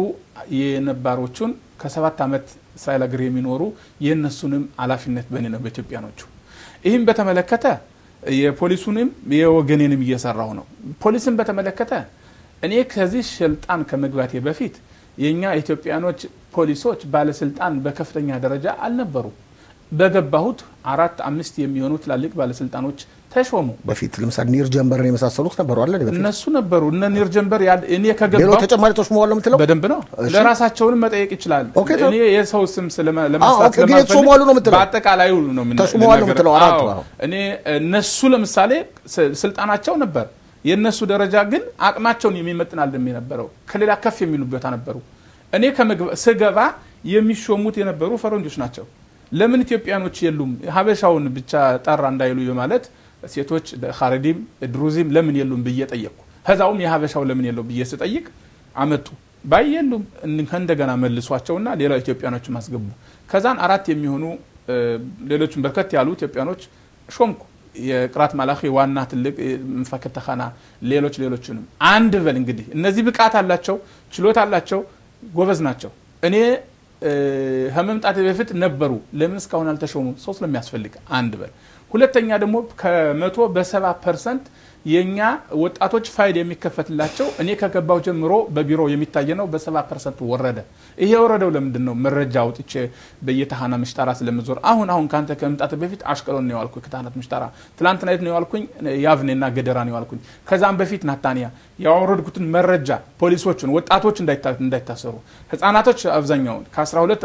የነባሮቹን ከሰባት ዓመት እስራኤል ሀገር የሚኖሩ የእነሱንም ኃላፊነት በእኔ ነው በኢትዮጵያኖቹ። ይህም በተመለከተ የፖሊሱንም የወገኔንም እየሰራሁ ነው። ፖሊስን በተመለከተ እኔ ከዚህ ስልጣን ከመግባቴ በፊት የእኛ ኢትዮጵያኖች ፖሊሶች ባለስልጣን በከፍተኛ ደረጃ አልነበሩ። በገባሁት አራት አምስት የሚሆኑ ትላልቅ ባለስልጣኖች ተሾሙ። በፊት ለምሳሌ ኒር ጀንበርን የመሳሰሉት ነበሩ አለ እነሱ ነበሩ። እነ ኒር ጀንበር እኔ ሌሎች ከገባሁ ተጨማሪ ተሾመዋል ነው የምትለው? በደንብ ነው። እሺ። ለራሳቸውንም መጠየቅ ይችላል። ኦኬ፣ ተው። እኔ የሰው ስም ስለማ- አዎ፣ ለማንሳት ኦኬ፣ ግን ስለማልፈልግ የተሾሙ አሉ ነው የምትለው? በአጠቃላዩ ነው የምና- ተሾመዋል ነው ልናገር። የምትለው? አራቱ፣ አዎ። አዎ። እኔ እነሱ ለምሳሌ ስ- ስልጣናቸው ነበር። የእነሱ ደረጃ ግን አቅማቸውን የሚመጥን አልደም የነበረው ከሌላ ከፍ የሚሉ ቦታ ነበሩ። እኔ ከመግባ- ስገባ የሚሾሙት የነበሩ ፈረንጆች ናቸው። ለምን ኢትዮጵያኖች የሉም ሀበሻውን ብቻ ጠራ እንዳይሉ በማለት ሴቶች ኻረዲም ድሩዚም ለምን የሉም ብዬ ጠየቅኩ። ከዛውም የሀበሻው ለምን የለው ብዬ ስጠይቅ አመጡ። ባይ የሉም እን- ከእንደገና መልሷቸውና ሌላ ኢትዮጵያኖችም አስገቡ። ከዛን አራት የሚሆኑ እ፣ ሌሎችም በርከት ያሉ ኢትዮጵያኖች ሾምኩ። የቅራት ማላኺ ዋና ትልቅ መፋከር ተኻና ሌሎች ሌሎችንም አንድ በል እንግዲህ እነዚህ ብቃት አላቸው፣ ችሎታ አላቸው፣ ጎበዝ ናቸው። እኔ እ፣ ከመምጣት በፊት ነበሩ። ለምን እስካሁን አልተሾሙም? ሰው ስለሚያስፈልግ አንድ በል። ሁለተኛ ደግሞ ከመቶ በሰባ ፐርሰንት የእኛ ወጣቶች ፋይል የሚከፈትላቸው እኔ ከገባው ጀምሮ በቢሮ የሚታየ ነው። በሰባ ፐርሰንት ወረደ። ይሄ የወረደው ለምንድን ነው? መረጃ አውጥቼ በየተሃና ምሽጠራ ስለምዞር አሁን አሁን ከአንተ ከመምጣት በፊት አሽቀሎን ነው የዋልኩኝ፣ ከታህናት ምሽጠራ ትላንትና የት ነው የዋልኩኝ? ያቭኔና ገደራ ነው የዋልኩኝ። ከዛም በፊት ናታንያ ያወረድኩትን መረጃ ፖሊሶቹን ወጣቶች እንዳይታ- እንዳይታሰሩ ህጻናቶች አብዛኛውን ከ12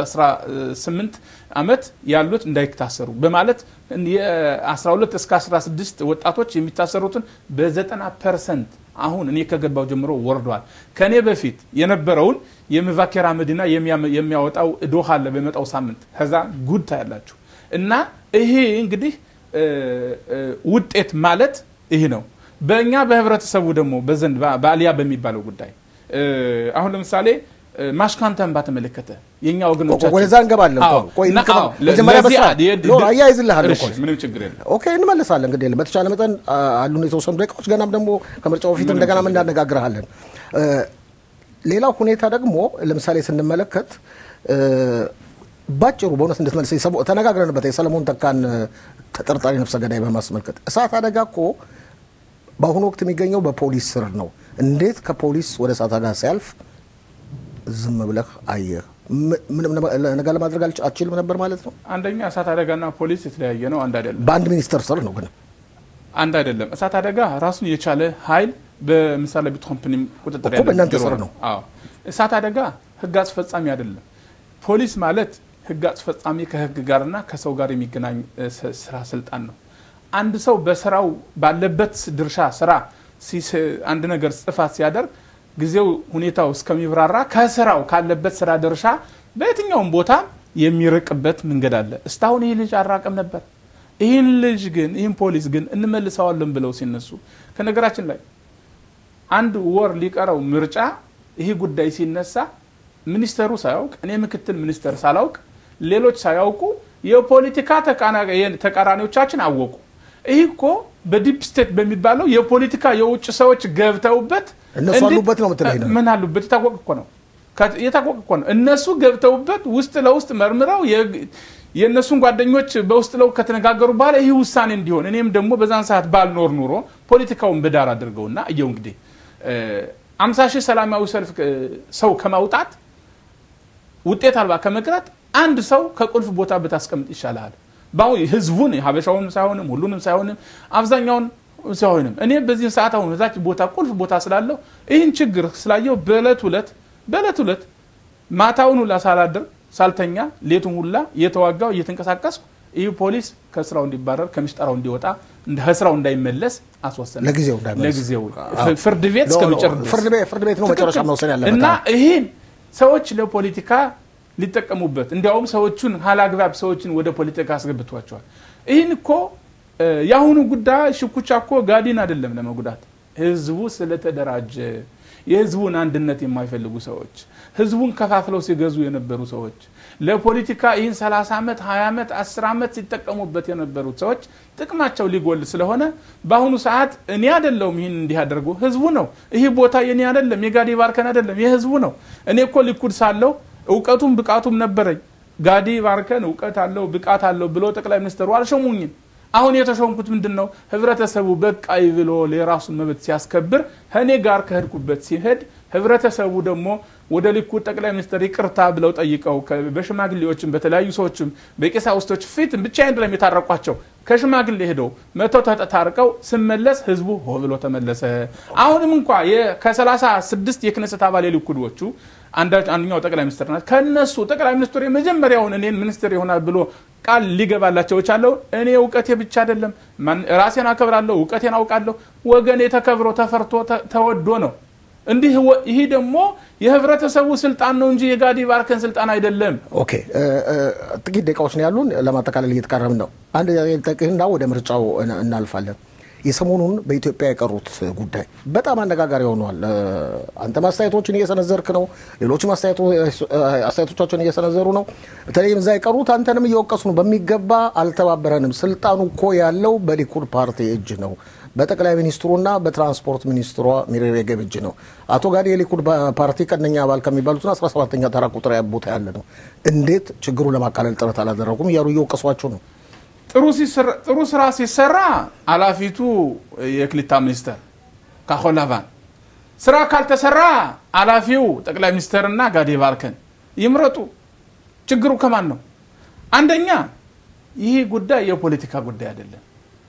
18 ዓመት ያሉት እንዳይታሰሩ በማለት የ12 እስከ 16 ወጣቶች የሚታሰሩትን በ90 ፐርሰንት አሁን እኔ ከገባው ጀምሮ ወርዷል። ከእኔ በፊት የነበረውን የመቫኬራ መዲና የሚያመ- የሚያወጣው ዶሃ አለ በመጣው ሳምንት ከዛ ጉድ ታያላችሁ። እና ይሄ እንግዲህ እ፣ እ፣ ውጤት ማለት ይህ ነው። በእኛ በህብረተሰቡ ደግሞ በዘንድ በ- በአልያ በሚባለው ጉዳይ እ፣ አሁን ለምሳሌ እ፣ ማሽካንተን ባተመለከተ የእኛ ወገኖቻችን ወደዛ እንገባለን። አዎ፣ ቆይ እና እንገባ- አዎ፣ ለ- መጀመሪያ ለዚህ በስራ አ- የ- ኖ፣ አያይዝልሃለሁ እሺ፣ እኮ። ምንም ችግር የለም። ኦኬ እንመለሳለን። እንግዲህ የለም በተቻለ መጠን አ- አሉን የተወሰኑ ደቂቃዎች ገናም ደግሞ ከምርጫው በፊት ምንም እንደገና ችግር እንዳነጋግርሃለን። እ፣ ሌላው ሁኔታ ደግሞ ለምሳሌ ስንመለከት እ፣ ባጭሩ በእውነት እንድትመልስ የሰሞ- ተነጋግረንበት የሰለሞን ተካን እ፣ ተጠርጣሪ ነፍሰ ገዳይ በማስመልከት እሳት አደጋ እኮ በአሁኑ ወቅት የሚገኘው በፖሊስ ስር ነው። እንዴት ከፖሊስ ወደ እሳት አደጋ ሲያልፍ ዝም ብለህ አየህ? ም- ምንም ነገ- ነገር ለማድረግ አልች- አትችልም ነበር ማለት ነው? አንደኛ እሳት አደጋና ፖሊስ የተለያየ ነው፣ አንድ አይደለም። በአንድ ሚኒስተር ስር ነው ግን አንድ አይደለም። እሳት አደጋ ራሱን የቻለ ኃይል በምሳሌ ቢት ኮምፕኒ ቁጥጥር እኮ ያለ በእናንተ ቢሮ ስር ነው። ነው። አዎ እሳት አደጋ ህግ አስፈጻሚ አይደለም። ፖሊስ ማለት ህግ አስፈጻሚ ከህግ ጋርና ከሰው ጋር የሚገናኝ ስራ ስልጣን ነው። አንድ ሰው በስራው ባለበት ድርሻ ስራ አንድ ነገር ጥፋት ሲያደርግ ጊዜው ሁኔታው እስከሚብራራ ከስራው ካለበት ስራ ድርሻ በየትኛውም ቦታ የሚርቅበት መንገድ አለ። እስካሁን ይህ ልጅ አራቅም ነበር። ይህን ልጅ ግን ይህን ፖሊስ ግን እንመልሰዋለን ብለው ሲነሱ ከነገራችን ላይ አንድ ወር ሊቀረው ምርጫ ይህ ጉዳይ ሲነሳ ሚኒስተሩ ሳያውቅ እኔ ምክትል ሚኒስተር ሳላውቅ ሌሎች ሳያውቁ የፖለቲካ ተቃራኒዎቻችን አወቁ። ይህ እኮ በዲፕ ስቴት በሚባለው የፖለቲካ የውጭ ሰዎች ገብተውበት እነሱ አሉበት ነው ምትለኝ ነው? ምን አሉበት? የታወቀ እኮ ነው የታወቀ እኮ ነው። እነሱ ገብተውበት ውስጥ ለውስጥ መርምረው የእነሱን ጓደኞች በውስጥ ለው ከተነጋገሩ በኋላ ይህ ውሳኔ እንዲሆን እኔም ደግሞ በዛን ሰዓት ባልኖር ኑሮ ፖለቲካውን በዳር አድርገውና እየው እንግዲህ አምሳ ሺህ ሰላማዊ ሰልፍ ሰው ከማውጣት ውጤት አልባ ከመቅረት አንድ ሰው ከቁልፍ ቦታ ብታስቀምጥ ይሻላል። በአሁን ህዝቡን ሀበሻውንም ሳይሆንም ሁሉንም ሳይሆንም አብዛኛውን ሳይሆንም እኔ በዚህ ሰዓት አሁን እዛች ቦታ ቁልፍ ቦታ ስላለው ይህን ችግር ስላየው በእለት ሁለት በእለት ሁለት ማታውን ሁላ ሳላድር ሳልተኛ ሌቱን ሁላ እየተዋጋው እየተንቀሳቀስኩ ይህ ፖሊስ ከስራው እንዲባረር ከሚስጠራው እንዲወጣ ከስራው እንዳይመለስ አስወሰነ። ለጊዜው ለጊዜው ፍርድ ቤት እስከሚጨር ፍርድ ቤት ነው መጨረሻ መውሰድ ያለበት እና ይህን ሰዎች ለፖለቲካ ሊጠቀሙበት እንዲያውም ሰዎቹን ሀላግባብ ሰዎችን ወደ ፖለቲካ አስገብቷቸዋል። ይህን እኮ የአሁኑ ጉዳይ ሽኩቻ እኮ ጋዲን አይደለም ለመጉዳት ህዝቡ ስለተደራጀ የህዝቡን አንድነት የማይፈልጉ ሰዎች ህዝቡን ከፋፍለው ሲገዙ የነበሩ ሰዎች ለፖለቲካ ይህን 30 ዓመት 20 ዓመት 10 ዓመት ሲጠቀሙበት የነበሩት ሰዎች ጥቅማቸው ሊጎል ስለሆነ በአሁኑ ሰዓት እኔ አይደለሁም ይህን እንዲህ ያደርጉ ህዝቡ ነው። ይህ ቦታ የኔ አይደለም፣ የጋዲ ባርከን አይደለም፣ የህዝቡ ነው። እኔ እኮ ሊኩድ ሳለው እውቀቱም ብቃቱም ነበረኝ። ጋዲ ባርከን እውቀት አለው ብቃት አለው ብሎ ጠቅላይ ሚኒስትሩ አልሸሙኝም። አሁን የተሾምኩት ምንድን ነው? ህብረተሰቡ በቃይ ብሎ የራሱን መብት ሲያስከብር ከእኔ ጋር ከሄድኩበት ሲሄድ ህብረተሰቡ ደግሞ ወደ ሊኩድ ጠቅላይ ሚኒስትር ይቅርታ ብለው ጠይቀው በሽማግሌዎችም በተለያዩ ሰዎችም በቄሳውስቶች ፊት ብቻ አይደለም የታረቋቸው ከሽማግሌ ሄደው መተው ተታርቀው ስመለስ ህዝቡ ሆ ብሎ ተመለሰ። አሁንም እንኳ ከሰላሳ ስድስት የክነሰት አባል የሊኩዶቹ አንደኛው ጠቅላይ ሚኒስትር ናት። ከነሱ ጠቅላይ ሚኒስትሩ የመጀመሪያውን እኔን ሚኒስትር ይሆናል ብሎ ቃል ሊገባላቸው ቻለው። እኔ እውቀቴ ብቻ አይደለም ራሴን አከብራለሁ፣ እውቀቴን አውቃለሁ። ወገኔ ተከብሮ ተፈርቶ ተወዶ ነው። እንዲህ ይህ ደግሞ የህብረተሰቡ ስልጣን ነው እንጂ የጋዲ ባርከን ስልጣን አይደለም። ኦኬ ጥቂት ደቂቃዎች ነው ያሉን፣ ለማጠቃለል እየተቃረብን ነው። አንድ ጠቅህና ወደ ምርጫው እናልፋለን። የሰሞኑን በኢትዮጵያ የቀሩት ጉዳይ በጣም አነጋጋሪ ሆኗል። አንተም አስተያየቶችን እየሰነዘርክ ነው፣ ሌሎችም አስተያየቶቻቸውን እየሰነዘሩ ነው። በተለይም እዛ የቀሩት አንተንም እየወቀሱ ነው። በሚገባ አልተባበረንም፣ ስልጣኑ እኮ ያለው በሊኩድ ፓርቲ እጅ ነው በጠቅላይ ሚኒስትሩና በትራንስፖርት ሚኒስትሯ ሚሪ ሬጌቭ እጅ ነው። አቶ ጋዲ የሊኩድ ፓርቲ ቀነኛ አባል ከሚባሉትና 17ኛ ተራ ቁጥር ቦታ ያለ ነው። እንዴት ችግሩን ለማቃለል ጥረት አላደረጉም እያሉ እየወቀሷቸው ነው። ጥሩ ስራ ሲሰራ ኃላፊቱ የክሊታ ሚኒስተር ካሆላቫን፣ ስራ ካልተሰራ ኃላፊው ጠቅላይ ሚኒስተርና ጋዲ ባርከን ይምረጡ። ችግሩ ከማን ነው? አንደኛ ይህ ጉዳይ የፖለቲካ ጉዳይ አይደለም።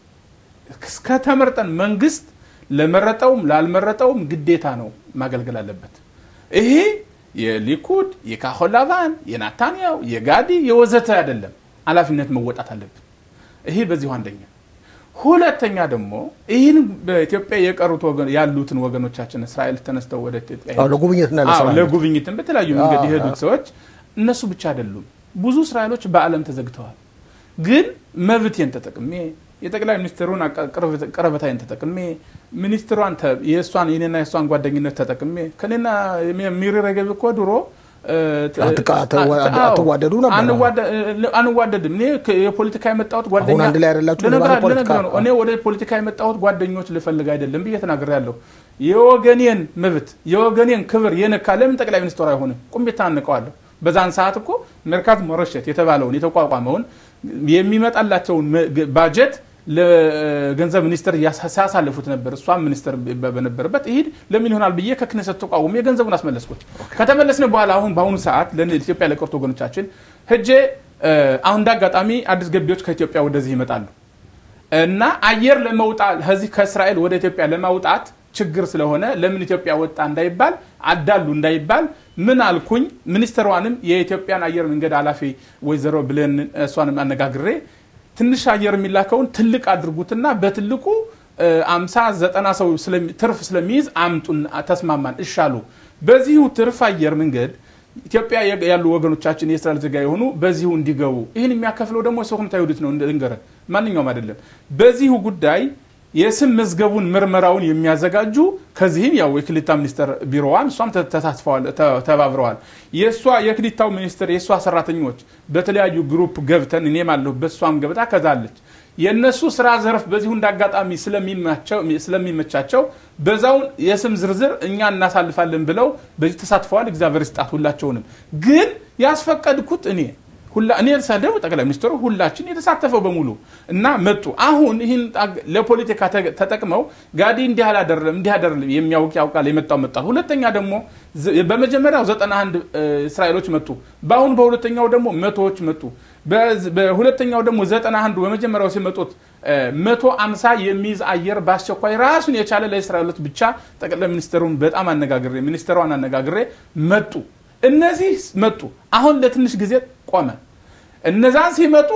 እስከተመርጠን መንግስት ለመረጠውም ላልመረጠውም ግዴታ ነው ማገልገል አለበት። ይሄ የሊኩድ የካሆላቫን የናታንያው የጋዲ የወዘተ አይደለም። ኃላፊነት መወጣት አለብን። ይሄ በዚሁ አንደኛ። ሁለተኛ ደግሞ ይህን በኢትዮጵያ የቀሩት ያሉትን ወገኖቻችን እስራኤል ተነስተው ወደ ኢትዮጵያ ለጉብኝትን በተለያዩ መንገድ የሄዱት ሰዎች እነሱ ብቻ አይደሉም። ብዙ እስራኤሎች በዓለም ተዘግተዋል። ግን መብቴን ተጠቅሜ የጠቅላይ ሚኒስትሩን ቀረበታይን ተጠቅሜ ሚኒስትሯን የእሷን የኔና የእሷን ጓደኝነት ተጠቅሜ ከኔና ሚሪ ሬጌቭ እኮ ድሮ አትዋደዱ ነበር። አንዋደድም። እኔ የፖለቲካ የመጣሁት ጓደኛ አንድ ላይ አይደላችሁ። ነው። እኔ ወደ ፖለቲካ የመጣሁት ጓደኞች ልፈልግ አይደለም ብዬ ተናግሬያለሁ። የወገኔን መብት የወገኔን ክብር የነካ ለምን ጠቅላይ ሚኒስትሩ አይሆንም? ቁሜ ታንቀዋለሁ። በዛን ሰዓት እኮ መርካት ሞረሸት የተባለውን የተቋቋመውን የሚመጣላቸውን ባጀት ለገንዘብ ሚኒስትር ሲያሳልፉት ነበር። እሷም ሚኒስትር በነበረበት ይሄድ ለምን ይሆናል ብዬ ከክነሰት ተቋቁሜ ገንዘቡን አስመለስኩት። ከተመለስን በኋላ አሁን በአሁኑ ሰዓት ለኢትዮጵያ ለቀሩት ወገኖቻችን ሄጄ አሁን እንደ አጋጣሚ አዲስ ገቢዎች ከኢትዮጵያ ወደዚህ ይመጣሉ እና አየር ለመውጣት ከዚህ ከእስራኤል ወደ ኢትዮጵያ ለማውጣት ችግር ስለሆነ ለምን ኢትዮጵያ ወጣ እንዳይባል አዳሉ እንዳይባል ምን አልኩኝ ሚኒስትሯንም የኢትዮጵያን አየር መንገድ ኃላፊ ወይዘሮ ብለን እሷንም አነጋግሬ ትንሽ አየር የሚላከውን ትልቅ አድርጉትና በትልቁ አምሳ ዘጠና ሰው ትርፍ ስለሚይዝ አምጡን ተስማማን እሻሉ በዚሁ ትርፍ አየር መንገድ ኢትዮጵያ ያሉ ወገኖቻችን የእስራኤል ዜጋ የሆኑ በዚሁ እንዲገቡ ይህን የሚያከፍለው ደግሞ ሶክምታ ይሁዲት ነው ልንገረ ማንኛውም አይደለም በዚሁ ጉዳይ የስም መዝገቡን ምርመራውን የሚያዘጋጁ ከዚህም ያው የክሊታ ሚኒስቴር ቢሮዋን እሷም ተሳትፈዋል ተባብረዋል የእሷ የክሊታው ሚኒስትር የእሷ ሰራተኞች በተለያዩ ግሩፕ ገብተን እኔም አለሁበት እሷም ገብታ ከዛለች የእነሱ ስራ ዘርፍ በዚሁ እንዳጋጣሚ ስለሚመቻቸው በዛውን የስም ዝርዝር እኛ እናሳልፋለን ብለው በዚህ ተሳትፈዋል እግዚአብሔር ስጣት ሁላቸውንም ግን ያስፈቀድኩት እኔ እኔ ሰደው ጠቅላይ ሚኒስትሩ ሁላችን የተሳተፈው በሙሉ እና መጡ አሁን ይህን ለፖለቲካ ተጠቅመው ጋዲ እንዲህ አላደረም እንዲህ አደረም የሚያውቅ ያውቃል የመጣው መጣል ሁለተኛ ደግሞ በመጀመሪያው ዘጠና አንድ እስራኤሎች መጡ በአሁን በሁለተኛው ደግሞ መቶዎች መጡ በሁለተኛው ደግሞ ዘጠና አንዱ በመጀመሪያው ሲመጡት መቶ አምሳ የሚይዝ አየር በአስቸኳይ ራሱን የቻለ ለእስራኤሎች ብቻ ጠቅላይ ሚኒስትሩን በጣም አነጋግሬ ሚኒስትሯን አነጋግሬ መጡ እነዚህ መጡ አሁን ለትንሽ ጊዜ ቆመ እነዛን ሲመጡ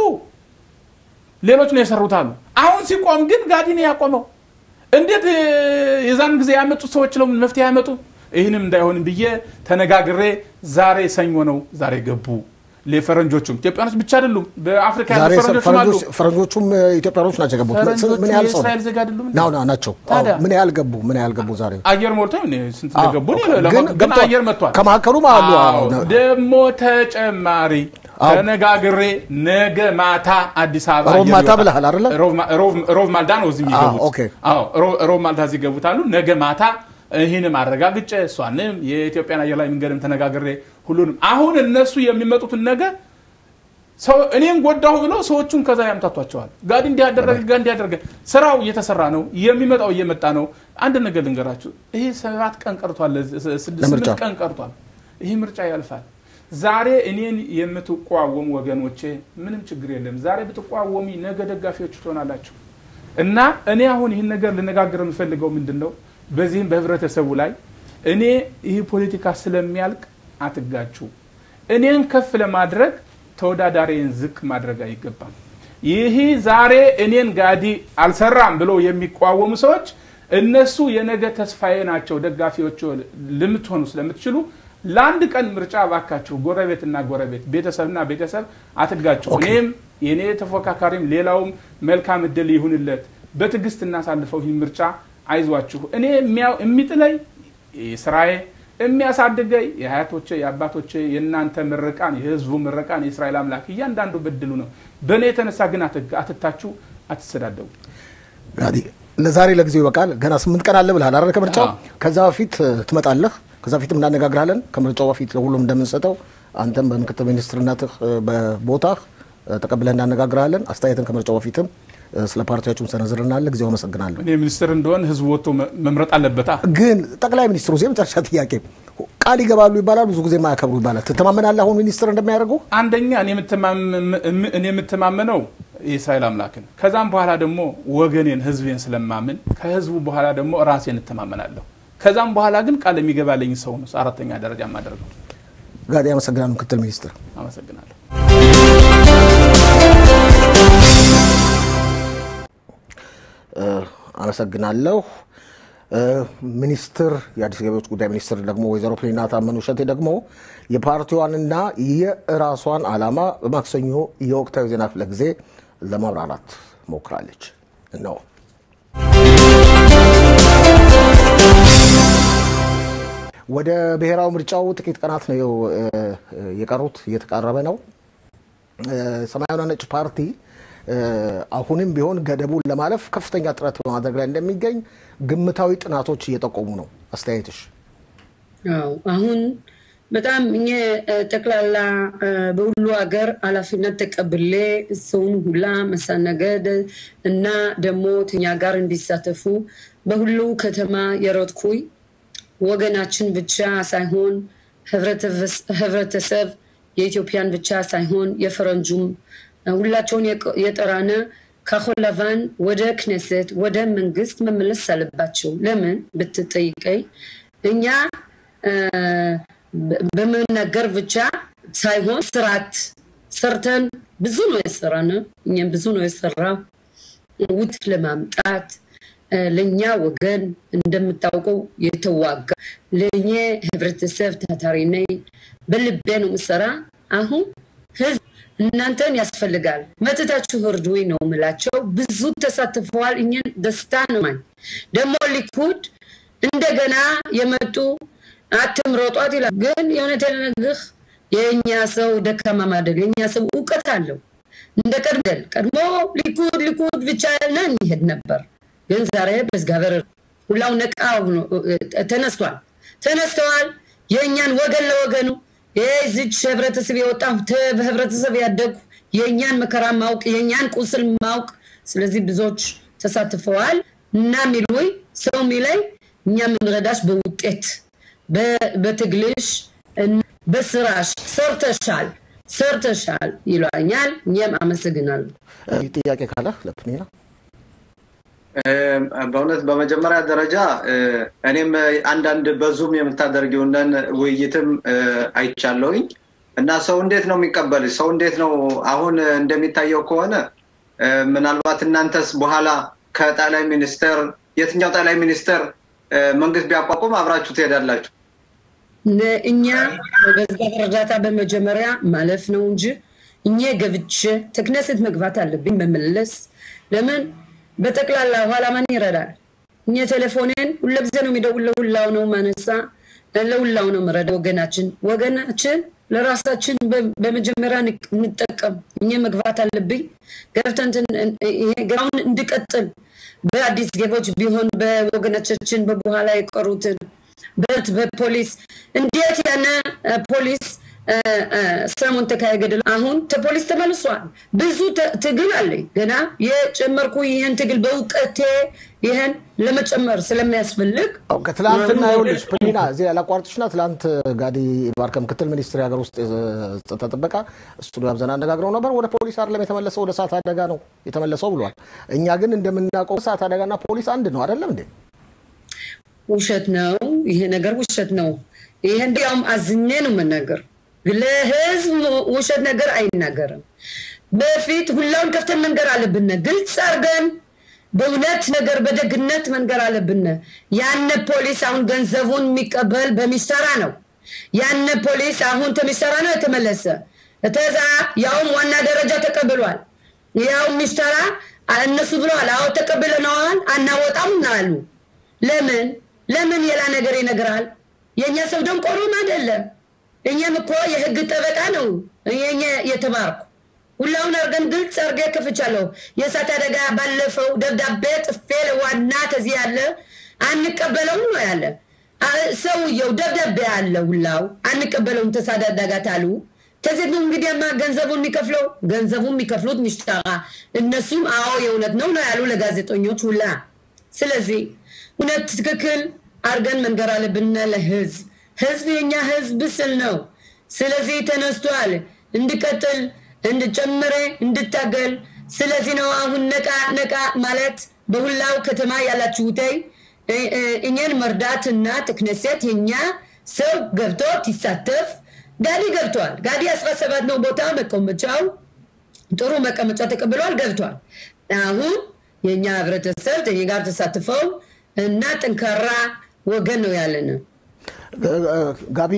ሌሎች ነው የሰሩት አሉ አሁን ሲቆም ግን ጋዲ ነው ያቆመው እንዴት የዛን ጊዜ ያመጡት ሰዎች ለምን መፍትሄ ያመጡ ይህንም እንዳይሆን ብዬ ተነጋግሬ ዛሬ ሰኞ ነው ዛሬ ገቡ ለፈረንጆቹም ኢትዮጵያኖች ብቻ አይደሉም በአፍሪካ ያሉ ፈረንጆችም አሉ ፈረንጆቹም ኢትዮጵያኖች ናቸው የገቡት ምን ያህል ሰው የእስራኤል ዜጋ አይደሉም ናው ናቸው ምን ያህል ገቡ ምን ያህል ገቡ ዛሬ አየር ሞልቶ ስንት ገቡ ግን አየር መጥቷል ከመካከሉም አሉ ደግሞ ተጨማሪ ተነጋግሬ ነገ ማታ አዲስ አበባ ሮብ ማታ ብለሃል አይደለ ሮብ ማልዳ ነው እዚህ የሚገቡት ሮብ ማልዳ እዚህ ይገቡታሉ ነገ ማታ ይህንም አረጋግጬ እሷንም የኢትዮጵያን አየር ላይ መንገድም ተነጋግሬ ሁሉንም አሁን እነሱ የሚመጡትን ነገር እኔም ጎዳሁ ብለው ሰዎቹን ከዛ ያምታቷቸዋል ጋዲ እንዲያደረገ ጋ እንዲያደረገ ስራው እየተሰራ ነው የሚመጣው እየመጣ ነው አንድ ነገር ልንገራችሁ ይሄ ሰባት ቀን ቀርቷል ስምንት ቀን ቀርቷል ይህ ምርጫ ያልፋል ዛሬ እኔን የምትቋወሙ ወገኖቼ ምንም ችግር የለም ዛሬ ብትቋወሚ ነገ ደጋፊዎች ትሆናላችሁ እና እኔ አሁን ይህን ነገር ልነጋገር የምፈልገው ምንድን ነው በዚህም በህብረተሰቡ ላይ እኔ ይህ ፖለቲካ ስለሚያልቅ አትጋችሁ እኔን ከፍ ለማድረግ ተወዳዳሪን ዝቅ ማድረግ አይገባም ይህ ዛሬ እኔን ጋዲ አልሰራም ብለው የሚቋወሙ ሰዎች እነሱ የነገ ተስፋዬ ናቸው ደጋፊዎች ልምትሆኑ ስለምትችሉ ለአንድ ቀን ምርጫ ባካችሁ ጎረቤትና ጎረቤት ቤተሰብና ቤተሰብ አትጋችሁ እኔም የእኔ ተፎካካሪም ሌላውም መልካም እድል ይሁንለት በትዕግስት እናሳልፈው ይህ ምርጫ አይዟችሁ እኔ የሚጥለኝ ስራዬ የሚያሳድገኝ የአያቶቼ የአባቶቼ የእናንተ ምርቃን የህዝቡ ምርቃን የእስራኤል አምላክ እያንዳንዱ በድሉ ነው በእኔ የተነሳ ግን አትታችሁ አትሰዳደቡ ጋዲ ለዛሬ ለጊዜው ይበቃል ገና ስምንት ቀን አለ ብልሃል አረ ከምርጫው ከዛ በፊት ትመጣለህ ከዛ በፊትም እናነጋግራለን ከምርጫው በፊት ለሁሉም እንደምንሰጠው አንተም በምክትል ሚኒስትርነትህ በቦታህ ተቀብለን እናነጋግራለን አስተያየትን ከምርጫው በፊትም ስለ ፓርቲያችሁም ሰነዝርናለ ጊዜው አመሰግናለሁ እኔ ሚኒስትር እንደሆን ህዝቡ ወጥቶ መምረጥ አለበታ ግን ጠቅላይ ሚኒስትሩ የመጨረሻ ጥያቄ ቃል ይገባሉ ይባላል ብዙ ጊዜ ማያከብሩ ይባላል ትተማመናለህ አሁን ሚኒስትር እንደሚያደርጉ አንደኛ እኔ የምተማመነው የእስራኤል አምላክን ከዛም በኋላ ደግሞ ወገኔን ህዝቤን ስለማምን ከህዝቡ በኋላ ደግሞ ራሴን እተማመናለሁ ከዛም በኋላ ግን ቃል የሚገባለኝ ሰው ነው አራተኛ ደረጃ የማደርገው ጋዲ አመሰግናለሁ ምክትል ሚኒስትር አመሰግናለሁ አመሰግናለሁ ሚኒስትር የአዲስ ገቢዎች ጉዳይ ሚኒስትር ደግሞ ወይዘሮ ፕሊና ታመኑ እሸቴ ደግሞ የፓርቲዋንና የራሷን አላማ በማክሰኞ የወቅታዊ ዜና ክፍለ ጊዜ ለማብራራት ሞክራለች ነው ወደ ብሔራዊ ምርጫው ጥቂት ቀናት ነው የቀሩት እየተቃረበ ነው ሰማያዊና ነጭ ፓርቲ አሁንም ቢሆን ገደቡን ለማለፍ ከፍተኛ ጥረት በማድረግ ላይ እንደሚገኝ ግምታዊ ጥናቶች እየጠቆሙ ነው አስተያየትሽ አሁን በጣም እኛ ጠቅላላ በሁሉ ሀገር ኃላፊነት ተቀብሌ ሰውን ሁላ መሳነገድ እና ደግሞ ትኛ ጋር እንዲሳተፉ በሁሉ ከተማ የሮጥኩኝ ወገናችን ብቻ ሳይሆን ህብረተሰብ የኢትዮጵያን ብቻ ሳይሆን የፈረንጁም ሁላቸውን የጠራነ ካሆን ለቫን ወደ ክኔሴት ወደ መንግስት መመለስ አለባቸው። ለምን ብትጠይቀኝ እኛ በመናገር ብቻ ሳይሆን ስርዓት ሰርተን ብዙ ነው የሰራነ እኛም ብዙ ነው የሰራው ውት ለማምጣት ለእኛ ወገን እንደምታውቀው የተዋጋ ለእኛ ህብረተሰብ ታታሪ ነኝ። በልቤ ነው ምሰራ። አሁን ህዝብ እናንተን ያስፈልጋል መጥታችሁ እርዱኝ ነው ምላቸው። ብዙ ተሳትፈዋል። እኛን ደስታ ነው ማኝ ደግሞ ሊኩድ እንደገና የመጡ አትምረጧት ይላል። ግን የእውነት ነግህ የእኛ ሰው ደካማ ማደል የእኛ ሰው እውቀት አለው እንደ ቀድመል ቀድሞ ሊኩድ ሊኩድ ብቻ ነን ይሄድ ነበር። ግን ዛሬ በዝጋበር ሁላው ነቃ ተነስቷል ተነስተዋል። የእኛን ወገን ለወገኑ የዚች ህብረተሰብ የወጣ ህብረተሰብ ያደጉ የእኛን መከራ ማውቅ የእኛን ቁስል ማውቅ ስለዚህ ብዙዎች ተሳትፈዋል እና ሚሉይ ሰው ሚላይ እኛ የምንረዳሽ በውጤት በትግልሽ በስራሽ ሰርተሻል ሰርተሻል ይሏኛል። እኛም አመሰግናለሁ። ጥያቄ ካለ ለፕኒና በእውነት በመጀመሪያ ደረጃ እኔም አንዳንድ በዙም የምታደርጊውንን ውይይትም አይቻለሁኝ እና ሰው እንዴት ነው የሚቀበልሽ? ሰው እንዴት ነው አሁን እንደሚታየው ከሆነ ምናልባት እናንተስ በኋላ ከጠቅላይ ሚኒስተር የትኛው ጠቅላይ ሚኒስተር መንግስት ቢያቋቁም አብራችሁ ትሄዳላችሁ? እኛ በእግዚአብሔር እርዳታ በመጀመሪያ ማለፍ ነው እንጂ እኛ ገብቼ ተክነስት መግባት አለብኝ መመለስ ለምን በጠቅላላ ኋላ ማን ይረዳል? እኛ ቴሌፎኔን ሁለ ጊዜ ነው የሚደውል ለሁላው ነው ማነሳ ለሁላው ነው ምረዳ ወገናችን ወገናችን ለራሳችን በመጀመሪያ እንጠቀም። እኛ መግባት አለብኝ ገብተን ግራውን እንድቀጥል በአዲስ ገቦች ቢሆን በወገኖቻችን በበኋላ የቀሩትን በት በፖሊስ እንዴት ያነ ፖሊስ ሰሞን ተካሄደ። አሁን ፖሊስ ተመልሷል። ብዙ ትግል አለኝ ገና የጨመርኩ ይህን ትግል በእውቀቴ ይህን ለመጨመር ስለሚያስፈልግ ከትላንትና ይኸውልሽ ፕሊና እዚህ ያላቋርጥሽና ትላንት ጋዲ ባርከ ምክትል ሚኒስትር የሀገር ውስጥ ጸጥታ ጥበቃ ስቱዲዮ አብዘን አነጋግረው ነበር። ወደ ፖሊስ አይደለም የተመለሰው ወደ እሳት አደጋ ነው የተመለሰው ብሏል። እኛ ግን እንደምናውቀው እሳት አደጋና ፖሊስ አንድ ነው አይደለም እንዴ? ውሸት ነው። ይሄ ነገር ውሸት ነው። ይሄ እንዲያውም አዝኜ ነው የምናገር ለህዝብ ውሸት ነገር አይናገርም። በፊት ሁላውን ከፍተን መንገር አለብን፣ ግልጽ አድርገን በእውነት ነገር በደግነት መንገር አለብን። ያነ ፖሊስ አሁን ገንዘቡን የሚቀበል በሚሰራ ነው። ያነ ፖሊስ አሁን ተሚሰራ ነው የተመለሰ እተዛ ያውም ዋና ደረጃ ተቀብሏል። ያው ሚሰራ እነሱ ብለዋል፣ አዎ ተቀብለነዋል፣ አናወጣም አሉ። ለምን ለምን ሌላ ነገር ይነግራል? የእኛ ሰው ደንቆሮም አይደለም። እኛም እኮ የህግ ጠበቃ ነው እኛ የተማርኩ ሁላውን አርገን ግልጽ አርገ ከፍቻለሁ። የእሳት አደጋ ባለፈው ደብዳቤ ጥፌ ለዋና ከዚህ ያለ አንቀበለውም ነው ያለ ሰውየው ደብዳቤ አለ ሁላው አንቀበለውም ተሳት አደጋ ታሉ ከዚህ ነው እንግዲህማ ገንዘቡን የሚከፍለው ገንዘቡን የሚከፍሉት ሚሽጠራ እነሱም አዎ የእውነት ነው ነው ያሉ ለጋዜጠኞች ሁላ። ስለዚህ እውነት ትክክል አርገን መንገር አለብን ለህዝብ ህዝብ የኛ ህዝብ ስል ነው። ስለዚህ ተነስቷል እንድቀጥል እንድጨምረ እንድታገል። ስለዚህ ነው አሁን ነቃ ነቃ ማለት በሁላው ከተማ ያላችሁተይ እኛን መርዳትና ትክነሴት የኛ ሰው ገብቶ ይሳተፍ። ጋዲ ገብቷል። ጋዲ አስራ ሰባት ነው ቦታ መቀመጫው ጥሩ መቀመጫ ተቀብሏል፣ ገብቷል። አሁን የእኛ ህብረተሰብ ከኛ ጋር ተሳትፈው እና ጠንካራ ወገን ነው ያለን። ጋቢ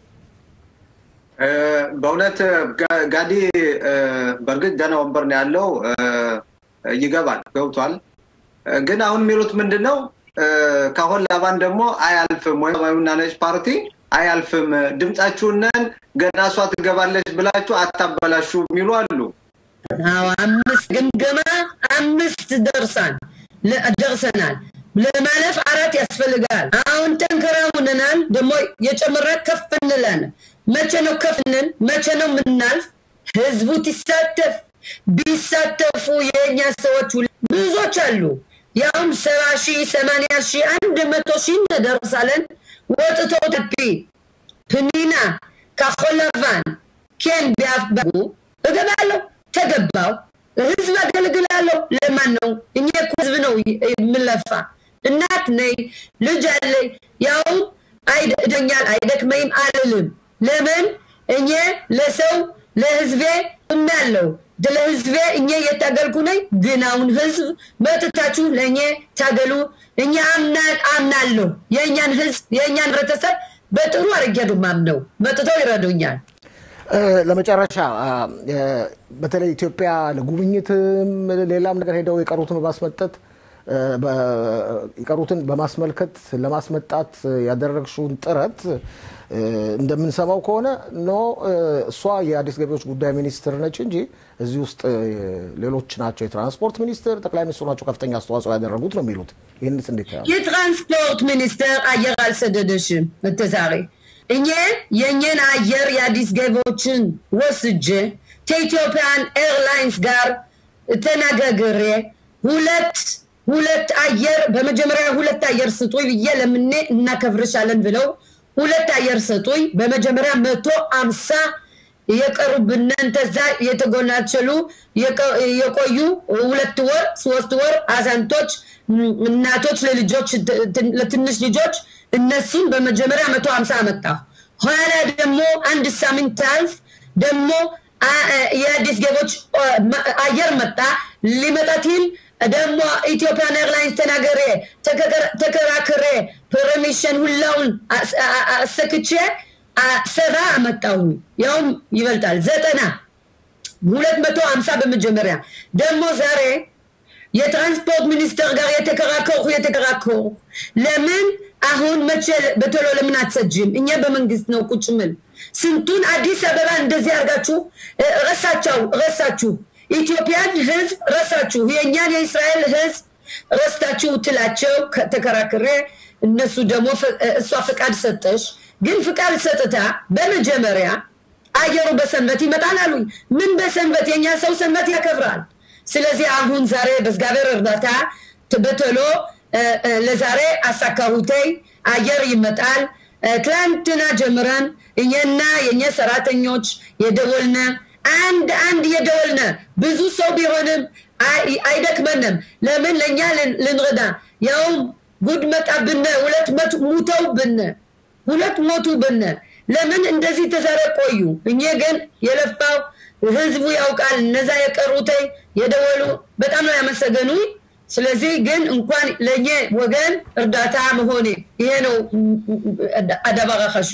በእውነት ጋዲ በእርግጥ ደህና ወንበር ነው ያለው፣ ይገባል፣ ገብቷል። ግን አሁን የሚሉት ምንድን ነው? ከአሁን ላባን ደግሞ አያልፍም ወይም ሰማያዊና ነጭ ፓርቲ አያልፍም፣ ድምፃችሁንን ገና እሷ ትገባለች ብላችሁ አታበላሹ የሚሉ አሉ። አምስት ግምገማ አምስት ደርሳን ደርሰናል። ለማለፍ አራት ያስፈልጋል። አሁን ጠንከራ ሆነናል። ደግሞ የጨመረ ከፍ እንላለን። መቼ ነው ከፍንን? መቼ ነው የምናልፍ? ህዝቡ ትሳተፍ ቢሳተፉ የእኛ ሰዎች ብዙዎች አሉ። ያውም ሰባ ሺህ ሰማንያ ሺህ አንድ መቶ ሺህ እንደርሳለን። ወጥቶ ተፒ ፕኒና ካኮለቫን ኬን ቢያፍበጉ እገባለሁ። ተገባው ህዝብ አገልግላለሁ። ለማን ነው? እኛ እኮ ህዝብ ነው የምለፋ። እናት ነኝ፣ ልጅ አለኝ። ያው አይደኛል አይደክመኝም አልልም። ለምን እኔ ለሰው ለህዝቤ እምናለሁ ለህዝቤ እኛ እየታገልኩ ነኝ። ግን አሁን ህዝብ መጥታችሁ ለእኔ ታገሉ። እኛ አምናለሁ የእኛን ህዝብ የእኛን ህብረተሰብ በጥሩ አድርጌ ነው የማምነው። መጥተው ይረዱኛል። ለመጨረሻ በተለይ ኢትዮጵያ ለጉብኝትም ሌላም ነገር ሄደው የቀሩትን በማስመጠት የቀሩትን በማስመልከት ለማስመጣት ያደረግሽውን ጥረት እንደምንሰማው ከሆነ ኖ እሷ የአዲስ ገቢዎች ጉዳይ ሚኒስትር ነች እንጂ እዚህ ውስጥ ሌሎች ናቸው፣ የትራንስፖርት ሚኒስትር፣ ጠቅላይ ሚኒስትሩ ናቸው ከፍተኛ አስተዋጽኦ ያደረጉት ነው የሚሉት። ይህንስ እንዴት ያሉ? የትራንስፖርት ሚኒስትር አየር አልሰደደሽም እተዛሬ እኔ የእኛን አየር የአዲስ ገቢዎችን ወስጄ ከኢትዮጵያን ኤርላይንስ ጋር ተነጋግሬ ሁለት ሁለት አየር በመጀመሪያ ሁለት አየር ስጡኝ ብዬ ለምኔ እናከብርሻለን ብለው ሁለት አየር ሰጡኝ። በመጀመሪያ መቶ አምሳ የቀሩብንን ተዛ የተጎናቸሉ የቆዩ ሁለት ወር ሶስት ወር አዛንቶች፣ እናቶች ለልጆች ለትንሽ ልጆች እነሱን በመጀመሪያ መቶ ሀምሳ አመጣ። ኋላ ደግሞ አንድ ሳምንት ታልፍ ደግሞ የአዲስ ገቦች አየር መጣ ሊመጣትል ደግሞ ኢትዮጵያን ኤርላይንስ ተናገሬ ተከራክሬ ፐርሚሽን ሁላውን አሰክቼ ሰባ አመጣሁ። ያውም ይበልጣል ዘጠና ሁለት መቶ ሀምሳ በመጀመሪያ ደግሞ ዛሬ የትራንስፖርት ሚኒስተር ጋር የተከራከርኩ የተከራከርኩ ለምን አሁን መቼ በቶሎ ለምን አትሰጅም? እኛ በመንግስት ነው ቁጭ ምል ስንቱን አዲስ አበባ እንደዚህ አድርጋችሁ ረሳቸው ረሳችሁ። ኢትዮጵያን ህዝብ ረሳችሁ። የእኛን የእስራኤል ህዝብ ረስታችሁ ትላቸው ተከራክሬ እነሱ ደግሞ እሷ ፍቃድ ሰጠሽ። ግን ፍቃድ ሰጥታ በመጀመሪያ አየሩ በሰንበት ይመጣል አሉኝ። ምን በሰንበት? የእኛ ሰው ሰንበት ያከብራል። ስለዚህ አሁን ዛሬ በእግዚአብሔር እርዳታ በቶሎ ለዛሬ አሳካሁተይ አየር ይመጣል። ትላንትና ጀምረን እኛና የእኛ ሰራተኞች የደወልነ አንድ አንድ የደወልነ ብዙ ሰው ቢሆንም አይደክመንም። ለምን ለእኛ ልንረዳ ያውም ጉድ መጣብነ ሁለት ሙተው ብነ ሁለት ሞቱ ብነ ለምን እንደዚህ ተሰረ ቆዩ። እኛ ግን የለፋው ህዝቡ ያውቃል። እነዛ የቀሩተይ የደወሉ በጣም ነው ያመሰገኑኝ። ስለዚህ ግን እንኳን ለእኛ ወገን እርዳታ መሆኔ ይሄ ነው አደባራ ኸሹ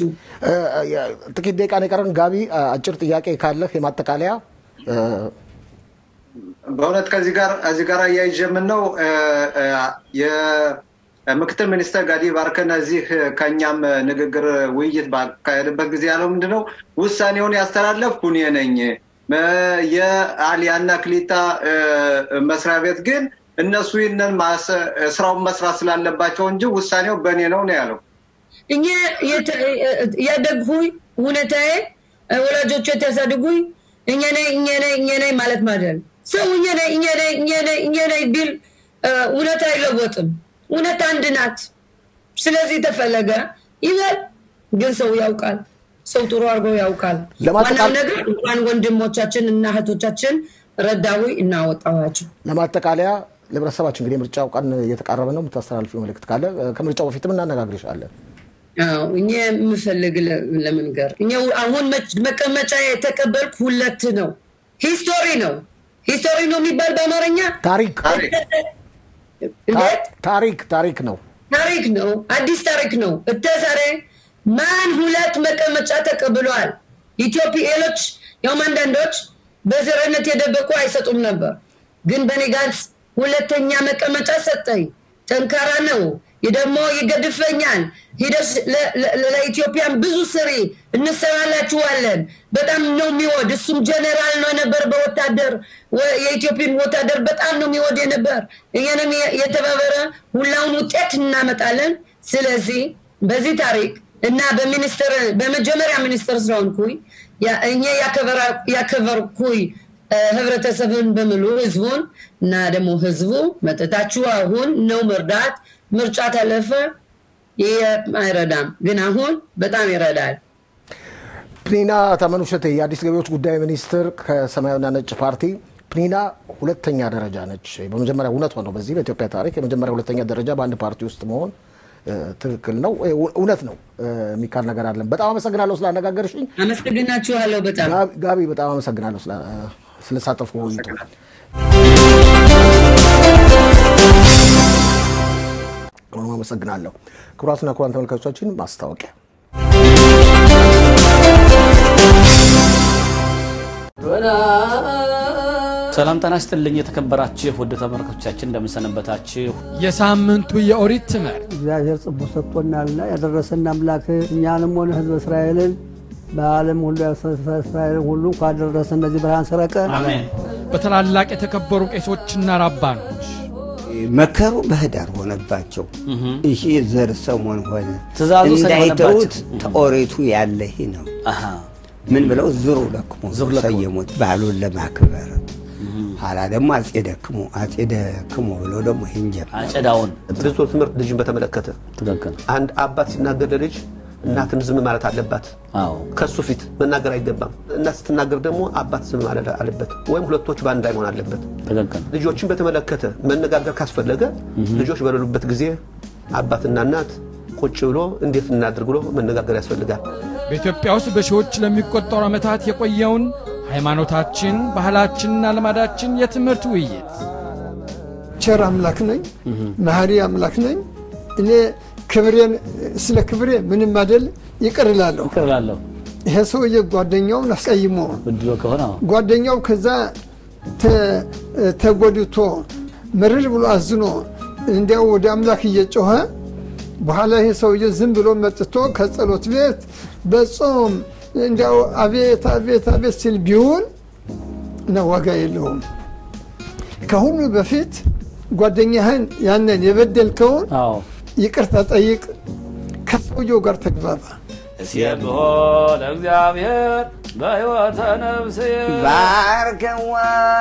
ጥቂት ደቂቃ ነው የቀረን። ጋቢ አጭር ጥያቄ ካለህ የማጠቃለያ በእውነት ከዚህ ጋር እዚህ ጋር አያይዤ የምነው የምክትል ሚኒስተር ጋዲ ባርከን እዚህ ከእኛም ንግግር ውይይት ባካሄድበት ጊዜ ያለው ምንድነው ውሳኔውን ያስተላለፍኩ እኔ ነኝ። የአሊያና ክሊታ መስሪያ ቤት ግን እነሱ ይህንን ስራውን መስራት ስላለባቸው እንጂ ውሳኔው በእኔ ነው ነው ያለው። እኛ ያደግሁኝ እውነታዬ ወላጆቹ የተያሳድጉኝ እኛ ነኝ እኛ ነኝ እኛ ነኝ ማለት ማለት ሰው እኛ ነኝ እኛ ነኝ እኛ ነኝ እኛ ነኝ ቢል እውነት አይለወጥም። እውነት አንድ ናት። ስለዚህ ተፈለገ ይበል፣ ግን ሰው ያውቃል። ሰው ጥሩ አድርጎ ያውቃል። ዋናው ነገር እንኳን ወንድሞቻችን እና እህቶቻችን ረዳዊ እናወጣዋቸው። ለማጠቃለያ ለህብረተሰባችን እንግዲህ የምርጫው ቀን እየተቃረበ ነው። የምታስተላልፊው መልእክት ካለ ከምርጫው በፊትም እናነጋግርሻለን። እኛ የምፈልግ ለመንገር እኛ አሁን መቀመጫ የተቀበልኩ ሁለት ነው። ሂስቶሪ ነው ሂስቶሪ ነው የሚባል በአማርኛ ታሪክ ታሪክ ታሪክ ነው ታሪክ ነው። አዲስ ታሪክ ነው። እተዛሬ ማን ሁለት መቀመጫ ተቀብሏል? ኢትዮጵያኖች ያውም አንዳንዶች በዘረነት የደበቁ አይሰጡም ነበር። ግን በኔ ጋንስ ሁለተኛ መቀመጫ ሰጠኝ። ጠንካራ ነው ደግሞ ይገድፈኛል። ሂደሽ ለኢትዮጵያን ብዙ ስሪ እንሰራላችኋለን። በጣም ነው የሚወድ እሱም ጀኔራል ነው ነበር በወታደር የኢትዮጵያን ወታደር በጣም ነው የሚወድ የነበር። እኛንም የተባበረ ሁላውን ውጤት እናመጣለን። ስለዚህ በዚህ ታሪክ እና በሚኒስትር በመጀመሪያ ሚኒስትር ስለሆንኩኝ እኛ ያከበርኩኝ ህብረተሰብን በሙሉ ህዝቡን እና ደግሞ ህዝቡ መጠታችሁ አሁን ነው መርዳት ምርጫ ታለፈ ይህ አይረዳም፣ ግን አሁን በጣም ይረዳል። ፕኒና ታመኑ እሸቴ የአዲስ ገቢዎች ጉዳይ ሚኒስትር ከሰማያዊና ነጭ ፓርቲ ፕኒና ሁለተኛ ደረጃ ነች። በመጀመሪያ እውነት ነው። በዚህ በኢትዮጵያ ታሪክ የመጀመሪያ ሁለተኛ ደረጃ በአንድ ፓርቲ ውስጥ መሆን ትክክል ነው፣ እውነት ነው የሚካል ነገር አለን። በጣም አመሰግናለሁ ስላነጋገርሽኝ። አመሰግናችኋለሁ በጣም ጋቢ፣ በጣም አመሰግናለሁ ስለሳተፍኩ ውይይቱ። አመሰግናለሁ። ክቡራትና ክቡራን ተመልካቾቻችን ማስታወቂያ ሰላም ጤና ይስጥልኝ የተከበራችሁ ውድ ተመልካቾቻችን እንደምንሰነበታችሁ። የሳምንቱ የኦሪት ትምህርት እግዚአብሔር ጽቦ ሰጥቶናልና ያደረሰን አምላክ እኛንም ሆነ ሕዝበ እስራኤልን በዓለም ሁሉ እስራኤልን ሁሉ እንኳን ደረሰ እነዚህ ብርሃን ሰረቀን በታላላቅ የተከበሩ ቄሶችና ራባኖች መከሩ በህዳር ሆነባቸው። ይሄ ዘር ሰሞን ሆነ ትእዛዙ ሰኔ እንዳይተውት ሆነባቸው። ተኦሪቱ ያለ ይህ ነው። ምን ብለው ዝሩ ለክሙ ሰየሙት በዓሉን ለማክበር ኋላ ደግሞ አጼ ደክሙ አጼ ደክሙ ብለው ደግሞ ይህን ጀመሩ። አጨዳውን ብዙ ትምህርት ልጅን በተመለከተ ትክክል። አንድ አባት ሲናገር ለልጅ እናትን ዝም ማለት አለባት። አዎ ከሱ ፊት መናገር አይገባም። እናት ስትናገር ደግሞ አባት ዝም ማለት አለበት፣ ወይም ሁለቶች በአንድ ላይ መሆን አለበት። ትክክል። ልጆችን በተመለከተ መነጋገር ካስፈለገ ልጆች በሌሉበት ጊዜ አባትና እናት ቁጭ ብሎ እንዴት እናድርግ ብሎ መነጋገር ያስፈልጋል። በኢትዮጵያ ውስጥ በሺዎች ለሚቆጠሩ ዓመታት የቆየውን ሃይማኖታችን፣ ባህላችንና ልማዳችን የትምህርት ውይይት ቸር አምላክ ነኝ፣ መሐሪ አምላክ ነኝ። እኔ ክብሬን ስለ ክብሬ ምንም አይደል ይቅር እላለሁ። ይቅር እላለሁ። ይሄ ሰውዬ ጓደኛውን አስቀይሞ ብድሎ ከሆነ አዎ። ጓደኛው ከዛ ተ- ተጎድቶ ምርር ብሎ አዝኖ እንዲያው ወደ አምላክ እየጮኸ በኋላ ይሄ ሰውዬ ዝም ብሎ መጥቶ ከጸሎት ቤት በጾም እንዲያው አቤት አቤት አቤት ሲል ቢውል ነው ዋጋ የለውም። ከሁሉ በፊት ጓደኛህን ያንን የበደልከውን አዎ ይቅርታ ጠይቅ፣ ከሰውየው ጋር ተግባባ። እስየብሖ ለእግዚአብሔር በሕይወተ ነፍስየ ባርከዋ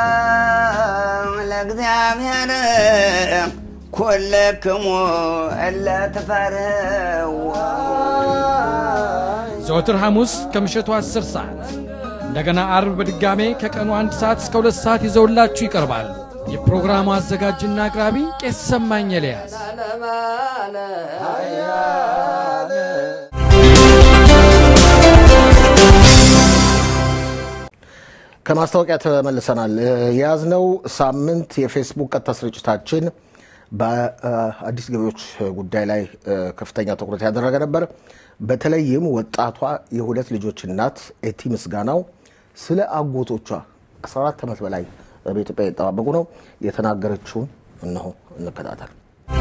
ለእግዚአብሔር ኩልክሙ እለ ትፈርህዎ ዘወትር ሐሙስ ከምሽቱ 10 ሰዓት እንደገና አርብ በድጋሜ ከቀኑ አንድ ሰዓት እስከ ሁለት ሰዓት ይዘውላችሁ ይቀርባሉ። የፕሮግራሙ አዘጋጅና አቅራቢ ቄስ ሰማኝ ኤልያስ። ከማስታወቂያ ተመልሰናል። የያዝነው ሳምንት የፌስቡክ ቀጥታ ስርጭታችን በአዲስ ገቢዎች ጉዳይ ላይ ከፍተኛ ትኩረት ያደረገ ነበር። በተለይም ወጣቷ የሁለት ልጆች እናት ኤቲ ምስጋናው ስለ አጎቶቿ 14 ዓመት በላይ በኢትዮጵያ የተጠባበቁ ነው የተናገረችውን እነሆ እንከታተል።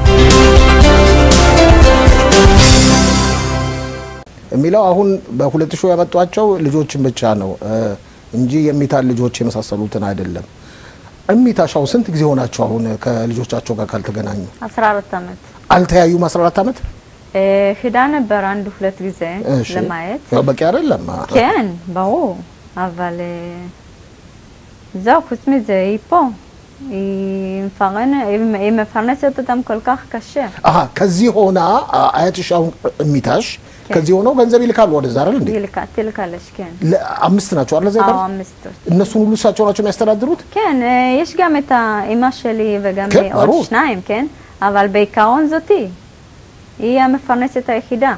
የሚለው አሁን በሁለት ሺህ ያመጧቸው ልጆችን ብቻ ነው እንጂ የሚታን ልጆች የመሳሰሉትን አይደለም። እሚታሻው ስንት ጊዜ ሆናቸው አሁን ከልጆቻቸው ጋር ካልተገናኙ? 14 ዓመት አልተያዩም። 14 ዓመት እ፣ ሂዳ ነበር አንድ ሁለት ጊዜ እሺ። ለማየት ያው በቂ አይደለም። כן, ברור, אבל אה, זהו, חוץ מזה, היא פה. היא מפרנ- היא היא מפרנסת אותם כל כך קשה. አሀ ከዚህ ሆና አ- አያትሽ አሁን እሚታሽ ከዚህ ሆነው ገንዘብ ይልካሉ ወደዛ አይደል እንዴ? תילק- תילקלש, כן. ለ- አምስት ናቸው አይደል? እዛ አዎ የቀሩት? አምስት እነሱን ሁሉ እሳቸው ናቸው የሚያስተዳድሩት? כן, אה, יש גם את האימא שלי וגם כן, אה, עוד ברור. שניים, כן? אבל בעיקרון זאתי. היא המפרנסת היחידה.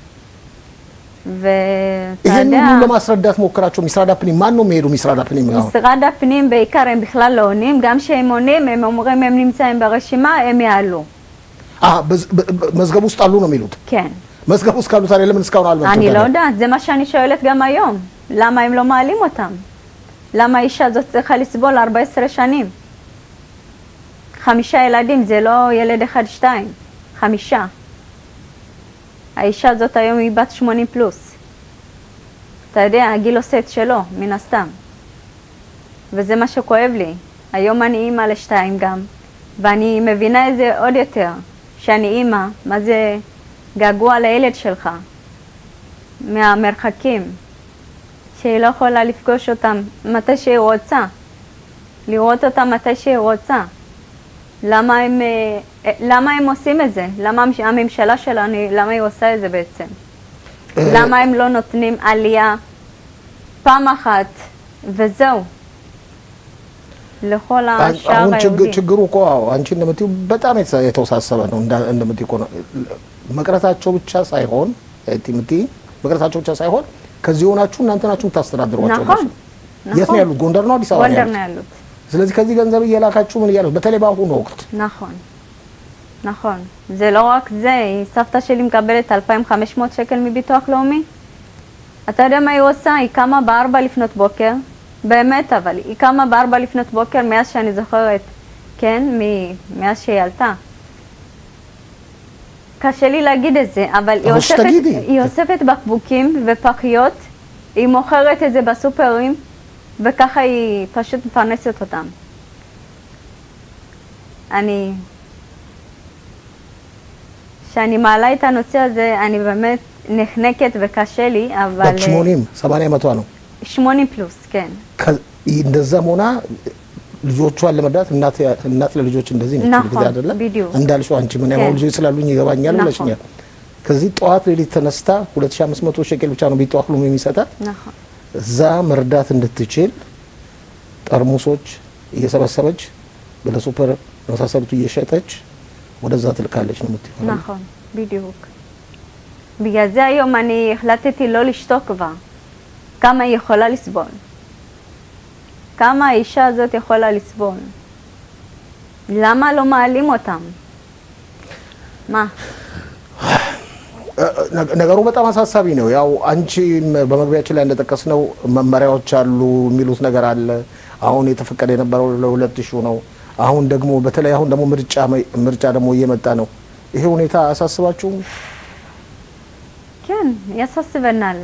ואתה ይህን יודע... ሁሉ ለማስረዳት ሞክራቸው። ሚስራዳ ፕኒም ማን ነው የሚሄዱ? ሚስራዳ ፕኒም አሁን משרד הפנים בעיקר הם בכלל לא עונים, גם כשהם עונים הם אומרים הם נמצאים ברשימה, הם יעלו. አሀ፣ በዝ- በ- በ- መዝገብ ውስጥ አሉ ነው የሚሉት። כן. መዝገብ ውስጥ ካሉ ታዲያ ለምን እስካሁን አልመጡም? אני לא ታዲያ? יודעת, זה מה שאני שואלת גם היום. למה הם לא מעלים אותם? למה האישה הזאת צריכה לסבול 14 שנים? חמישה ילדים, זה לא ילד אחד, שתיים. חמישה. האישה הזאת היום היא בת 80 פלוס. אתה יודע, הגיל עושה את שלו, מן הסתם. וזה מה שכואב לי. היום אני אימא לשתיים גם, ואני מבינה את זה עוד יותר, שאני אימא, מה זה געגוע לילד שלך, מהמרחקים, שהיא לא יכולה לפגוש אותם מתי שהיא רוצה, לראות אותם מתי שהיא רוצה. למה הם, אה, אה, למה הם עושים את זה? למה המש- הממשלה שלנו, למה היא עושה את זה בעצם? למה הם לא נותנים עלייה פעם אחת וזהו? לכל አሁን השאר ችግ- היהודי. ችግሩ እኮ አዎ፣ አንቺ እንደምትይው በጣም የተሳ- የተወሳሰበ ነው። እንዳ- እንደምትይው እኮ ነው። መቅረታቸው ብቻ ሳይሆን እቲ የምትይ መቅረታቸው ብቻ ሳይሆን ከዚህ ሆናችሁ እናንተ ናችሁ የምታስተዳድሯቸው። נכון, እነሱ። የት ነው ያሉት? ጎንደር ነው አዲስ አበባ ነው ጎንደር ነው ያሉት? ያሉት። ስለዚህ ከዚህ ገንዘብ እየላካችሁ ምን እያሉት በተለይ በአሁኑ ወቅት נכון, נכון. זה לא רק זה, היא- סבתא שלי מקבלת 2,500 שקל מביטוח לאומי. אתה יודע מה היא עושה? היא קמה בארבע לפנות בוקר, באמת אבל, היא קמה בארבע לפנות בוקר מאז שאני זוכרת, כן? מ- מאז שהיא עלתה. קשה לי להגיד את זה, אבל היא אבל אוספת, שתגידי. היא אוספת בקבוקים ופחיות, היא מוכרת את זה בסופרים, וככה היא פשוט מפרנסת אותם. אני... כשאני מעלה את הנושא הזה, אני באמת נחנקת וקשה לי, אבל... בת 80 80 መቷ ነው 80 פלוס, כן. ከ- እንደዛም ሆና ልጆቿን ለመርዳት እናት ያ- እናት ለልጆች እንደዚህ ነች נכון, ጊዜ አይደለ בדיוק. እንዳልሽው አንቺ ምን ያው כן. ልጆች ስላሉኝ ይገባኛል נכון. ብለሽኛል። ከዚህ ጠዋት ሌሊት ተነስታ 2500 ሸቄል ብቻ ነው ቢጠዋት ሉም የሚሰጣት נכון. እዛ መርዳት እንድትችል ጠርሙሶች እየሰበሰበች ወደ ሱፐር የመሳሰሉት እየሸጠች ወደዛ ትልካለች ነው የምትይው። נכון, בדיוק. בגלל זה היום אני החלטתי לא לשתוק כבר. כמה היא יכולה לסבול. כמה האישה הזאת יכולה לסבול. למה לא מעלים אותם? מה? ነ- ነገሩ በጣም አሳሳቢ ነው። ያው አንቺ በመግቢያችን ላይ እንደጠቀስነው መመሪያዎች አሉ የሚሉት ነገር አለ። አሁን የተፈቀደ የነበረው ለሁለት ሺው ነው። አሁን ደግሞ በተለይ አሁን ደግሞ ምርጫ መ- ምርጫ ደግሞ እየመጣ ነው። ይሄ ሁኔታ አያሳስባችሁም? כן, יססבנל.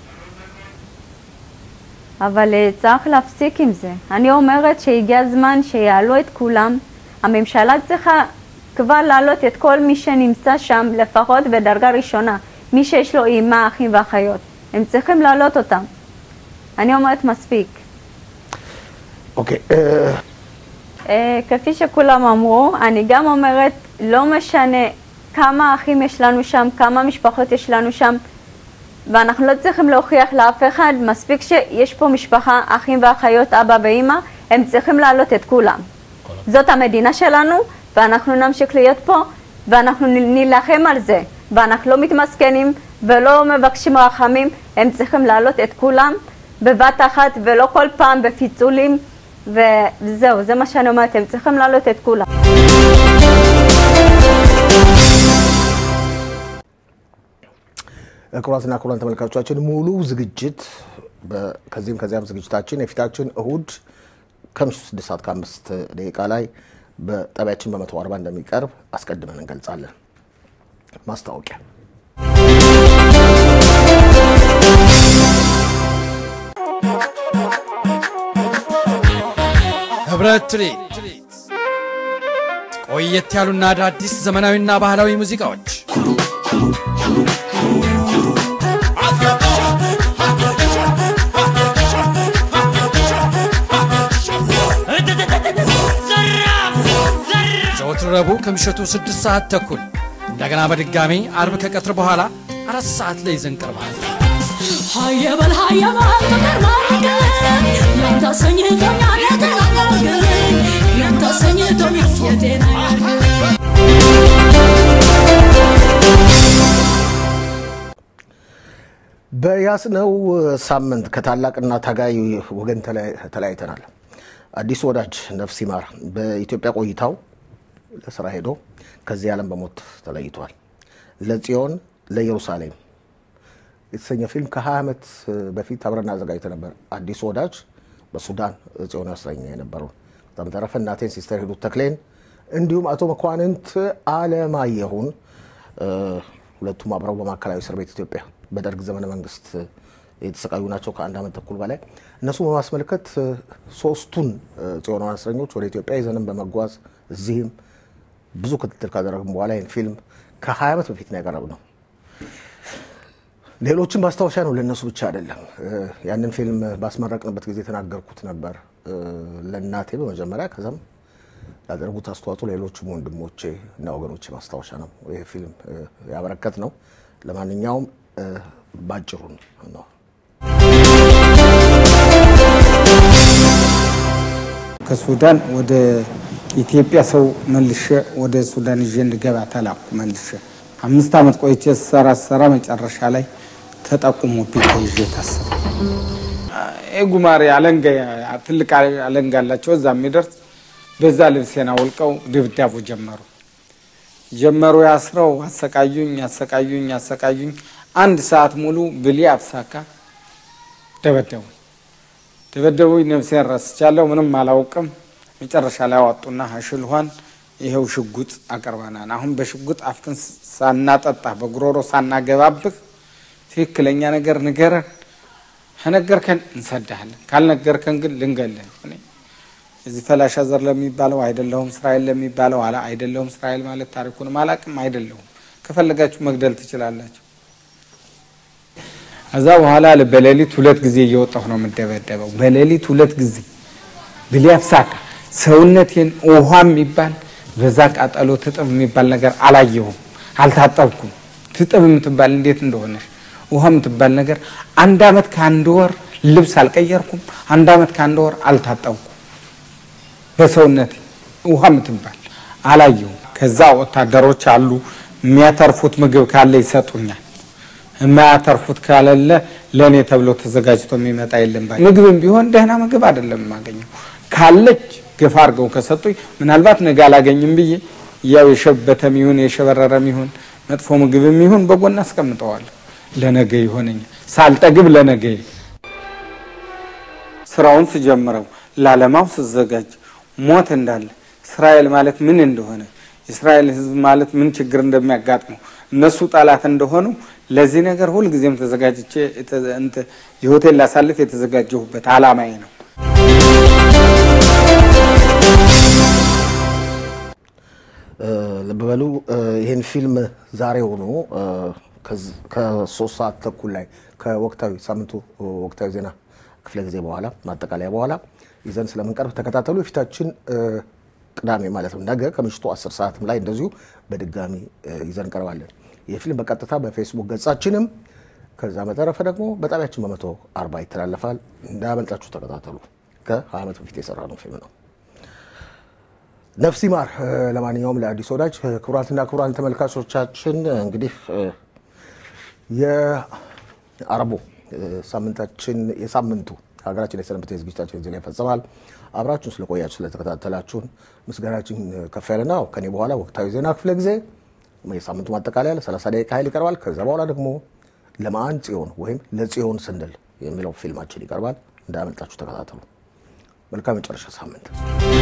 אבל אה, צריך להפסיק עם זה. אני אומרת שהגיע הזמן שיעלו את כולם. הממשלה צריכה כבר להעלות את כל מי שנמצא שם, לפחות בדרגה ראשונה. מי שיש לו אימה, אחים ואחיות. הם צריכים להעלות אותם. אני אומרת מספיק. ኦኬ እ- אה, כפי שכולם אמרו, אני גם אומרת, לא משנה כמה אחים יש לנו שם, כמה משפחות יש לנו שם, ואנחנו לא צריכים להוכיח לאף אחד, מספיק שיש פה משפחה, אחים ואחיות, אבא ואימא, הם צריכים להעלות את כולם. זאת המדינה שלנו, ואנחנו נמשיך להיות פה, ואנחנו נ- נילחם על זה, ואנחנו לא מתמסכנים ולא מבקשים רחמים, הם צריכים להעלות את כולם בבת אחת, ולא כל פעם בפיצולים, וזהו, זה מה שאני אומרת, הם צריכים להעלות את כולם. ክቡራትና ክቡራን ተመልካቾቻችን ሙሉ ዝግጅት በ- ከዚህም ከዚያም ዝግጅታችን የፊታችን እሁድ ከምሽቱ ስድስት ሰዓት ከአምስት ደቂቃ ላይ በጣቢያችን በመቶ አርባ እንደሚቀርብ አስቀድመን እንገልጻለን። ማስታወቂያ ህብረት ትርኢት ቆየት ያሉና አዳዲስ ዘመናዊና ባህላዊ ሙዚቃዎች ዘወትር ረቡዕ ከምሽቱ ስድስት ሰዓት ተኩል እንደገና በድጋሚ አርብ ከቀትር በኋላ አራት ሰዓት ላይ ይዘን ቀርባል። ሀየበል ሀየበል ፍቅር ማረገኝ ያንተ አሰኝቶኛል የተናገርክኝ ያንተ አሰኝቶኛል የጤና በያዝነው ሳምንት ከታላቅና ታጋይ ወገን ተለያይ- ተለያይተናል። አዲሱ ወዳጅ ነፍስ ይማር በኢትዮጵያ ቆይታው ለስራ ሄዶ ከዚህ ዓለም በሞት ተለይቷል። ለጽዮን ለኢየሩሳሌም የተሰኘ ፊልም ከ20 ዓመት በፊት አብረን አዘጋጅተን ነበር። አዲሱ ወዳጅ በሱዳን ጽዮን እስረኛ የነበረው በጣም ተረፈ እናቴን ሲስተር ሂሩት ተክሌን እንዲሁም አቶ መኳንንት አለማየሁን እ፣ ሁለቱም አብረው በማዕከላዊ እስር ቤት ኢትዮጵያ በደርግ ዘመነ መንግስት የተሰቃዩ ናቸው ከአንድ ዓመት ተኩል በላይ እነሱ በማስመልከት እ፣ ሶስቱን እ፣ ጽዮናውያን እስረኞች ወደ ኢትዮጵያ ይዘንም በመጓዝ እዚህም ብዙ ክትትል ካደረግን በኋላ ይህን ፊልም ከ20 ዓመት በፊት ነው ያቀረብነው። ሌሎችም ማስታወሻ ነው፣ ለእነሱ ብቻ አይደለም። እ፣ ያንን ፊልም ባስመረቅንበት ጊዜ የተናገርኩት ነበር እ፣ ለእናቴ በመጀመሪያ ከዛም ያደረጉት አስተዋጽኦ ሌሎችም ወንድሞቼ እና ወገኖቼ ማስታወሻ ነው ይህ ፊልም እ፣ ያበረከት ነው። ለማንኛውም እ፣ ባጭሩ ነው። ከሱዳን ወደ ኢትዮጵያ ሰው መልሼ ወደ ሱዳን ይዤ እንድገባ ተላኩ። መልሼ አምስት ዓመት ቆይቼ ስሰራ ስሰራ መጨረሻ ላይ ተጠቁሞብኝ ተይዤ ታሰሩ። ጉማሬ አለንጋ ትልቅ አለንጋ አላቸው እዛ የሚደርስ በዛ ልብሴን አውልቀው ድብዳቡ ጀመሩ ጀመሩ ያስረው አሰቃዩኝ አሰቃዩኝ አሰቃዩኝ። አንድ ሰዓት ሙሉ ብሌ አብሳካ ደበደቡ ደበደቡኝ። ነፍሴን ረስቻለሁ፣ ምንም አላውቅም። መጨረሻ ላይ አወጡና ሀሽልኋን ይኸው ሽጉጥ አቅርበናል። አሁን በሽጉጥ አፍክን ሳናጠጣ በጉሮሮ ሳናገባብህ ትክክለኛ ነገር ንገረን፣ ከነገርከን እንሰዳለን፣ ካልነገርከን ግን ልንገለን። እዚህ ፈላሻ ዘር ለሚባለው አይደለሁም፣ እስራኤል ለሚባለው አላ አይደለሁም። እስራኤል ማለት ታሪኩንም አላቅም አይደለሁም። ከፈለጋችሁ መግደል ትችላላችሁ። ከዛ በኋላ በሌሊት ሁለት ጊዜ እየወጣሁ ነው የምደበደበው። በሌሊት ሁለት ጊዜ ብሊያፍሳካ ሰውነቴን ውሃ የሚባል በዛ ቃጠሎ ትጥብ የሚባል ነገር አላየሁም፣ አልታጠብኩም። ትጥብ የምትባል እንዴት እንደሆነች ውሃ የምትባል ነገር አንድ አመት ከአንድ ወር ልብስ አልቀየርኩም። አንድ አመት ከአንድ ወር አልታጠብኩም። በሰውነት ውሃ የምትባል አላየሁም። ከዛ ወታደሮች አሉ የሚያተርፉት ምግብ ካለ ይሰጡኛል። የማያተርፉት ካለለ ለእኔ ተብሎ ተዘጋጅቶ የሚመጣ የለም። ባይ ምግብም ቢሆን ደህና ምግብ አይደለም የማገኘው። ካለች ገፋ አድርገው ከሰጡኝ ምናልባት ነገ አላገኝም ብዬ ያው የሸበተም ይሁን የሸበረረም ይሁን መጥፎ ምግብም ይሁን በጎን አስቀምጠዋለሁ። ለነገ ይሆነኛል። ሳልጠግብ ለነገ ስራውን ስጀምረው ላለማው ስዘጋጅ ሞት እንዳለ እስራኤል ማለት ምን እንደሆነ የእስራኤል ሕዝብ ማለት ምን ችግር እንደሚያጋጥመው እነሱ ጠላት እንደሆኑ ለዚህ ነገር ሁልጊዜም ተዘጋጅቼ የሆቴል ላሳልፍ የተዘጋጀሁበት አላማዬ ነው። ልብ በሉ ይህን ፊልም ዛሬ ሆኖ ከሶስት ሰዓት ተኩል ላይ ከወቅታዊ ሳምንቱ ወቅታዊ ዜና ክፍለ ጊዜ በኋላ ማጠቃለያ በኋላ ይዘን ስለምንቀርብ ተከታተሉ። የፊታችን ቅዳሜ ማለት ነው ነገ ከምሽቱ አስር ሰዓትም ላይ እንደዚሁ በድጋሚ ይዘን እንቀርባለን። ይህ ፊልም በቀጥታ በፌስቡክ ገጻችንም ከዛ በተረፈ ደግሞ በጣቢያችን በመቶ አርባ ይተላለፋል። እንዳያመልጣችሁ ተከታተሉ። ከሀያ ዓመት በፊት የሰራ ነው ፊልም ነው። ነፍስ ይማር። ለማንኛውም ለአዲስ ወዳጅ ክቡራትና ክቡራን ተመልካቾቻችን እንግዲህ የአረቦ ሳምንታችን የሳምንቱ ሀገራችን የሰነበተ ዝግጅታችን እዚህ ላይ ይፈጸማል። አብራችሁን ስለቆያችሁ ስለተከታተላችሁን ምስጋናችን ከፍ ያለ ነው። ከኔ በኋላ ወቅታዊ ዜና ክፍለ ጊዜ የሳምንቱ ማጠቃለያ ለ30 ደቂቃ ያህል ይቀርባል። ከዛ በኋላ ደግሞ ለማን ጽዮን ወይም ለጽዮን ስንል የሚለው ፊልማችን ይቀርባል። እንዳያመልጣችሁ ተከታተሉ። መልካም የመጨረሻ ሳምንት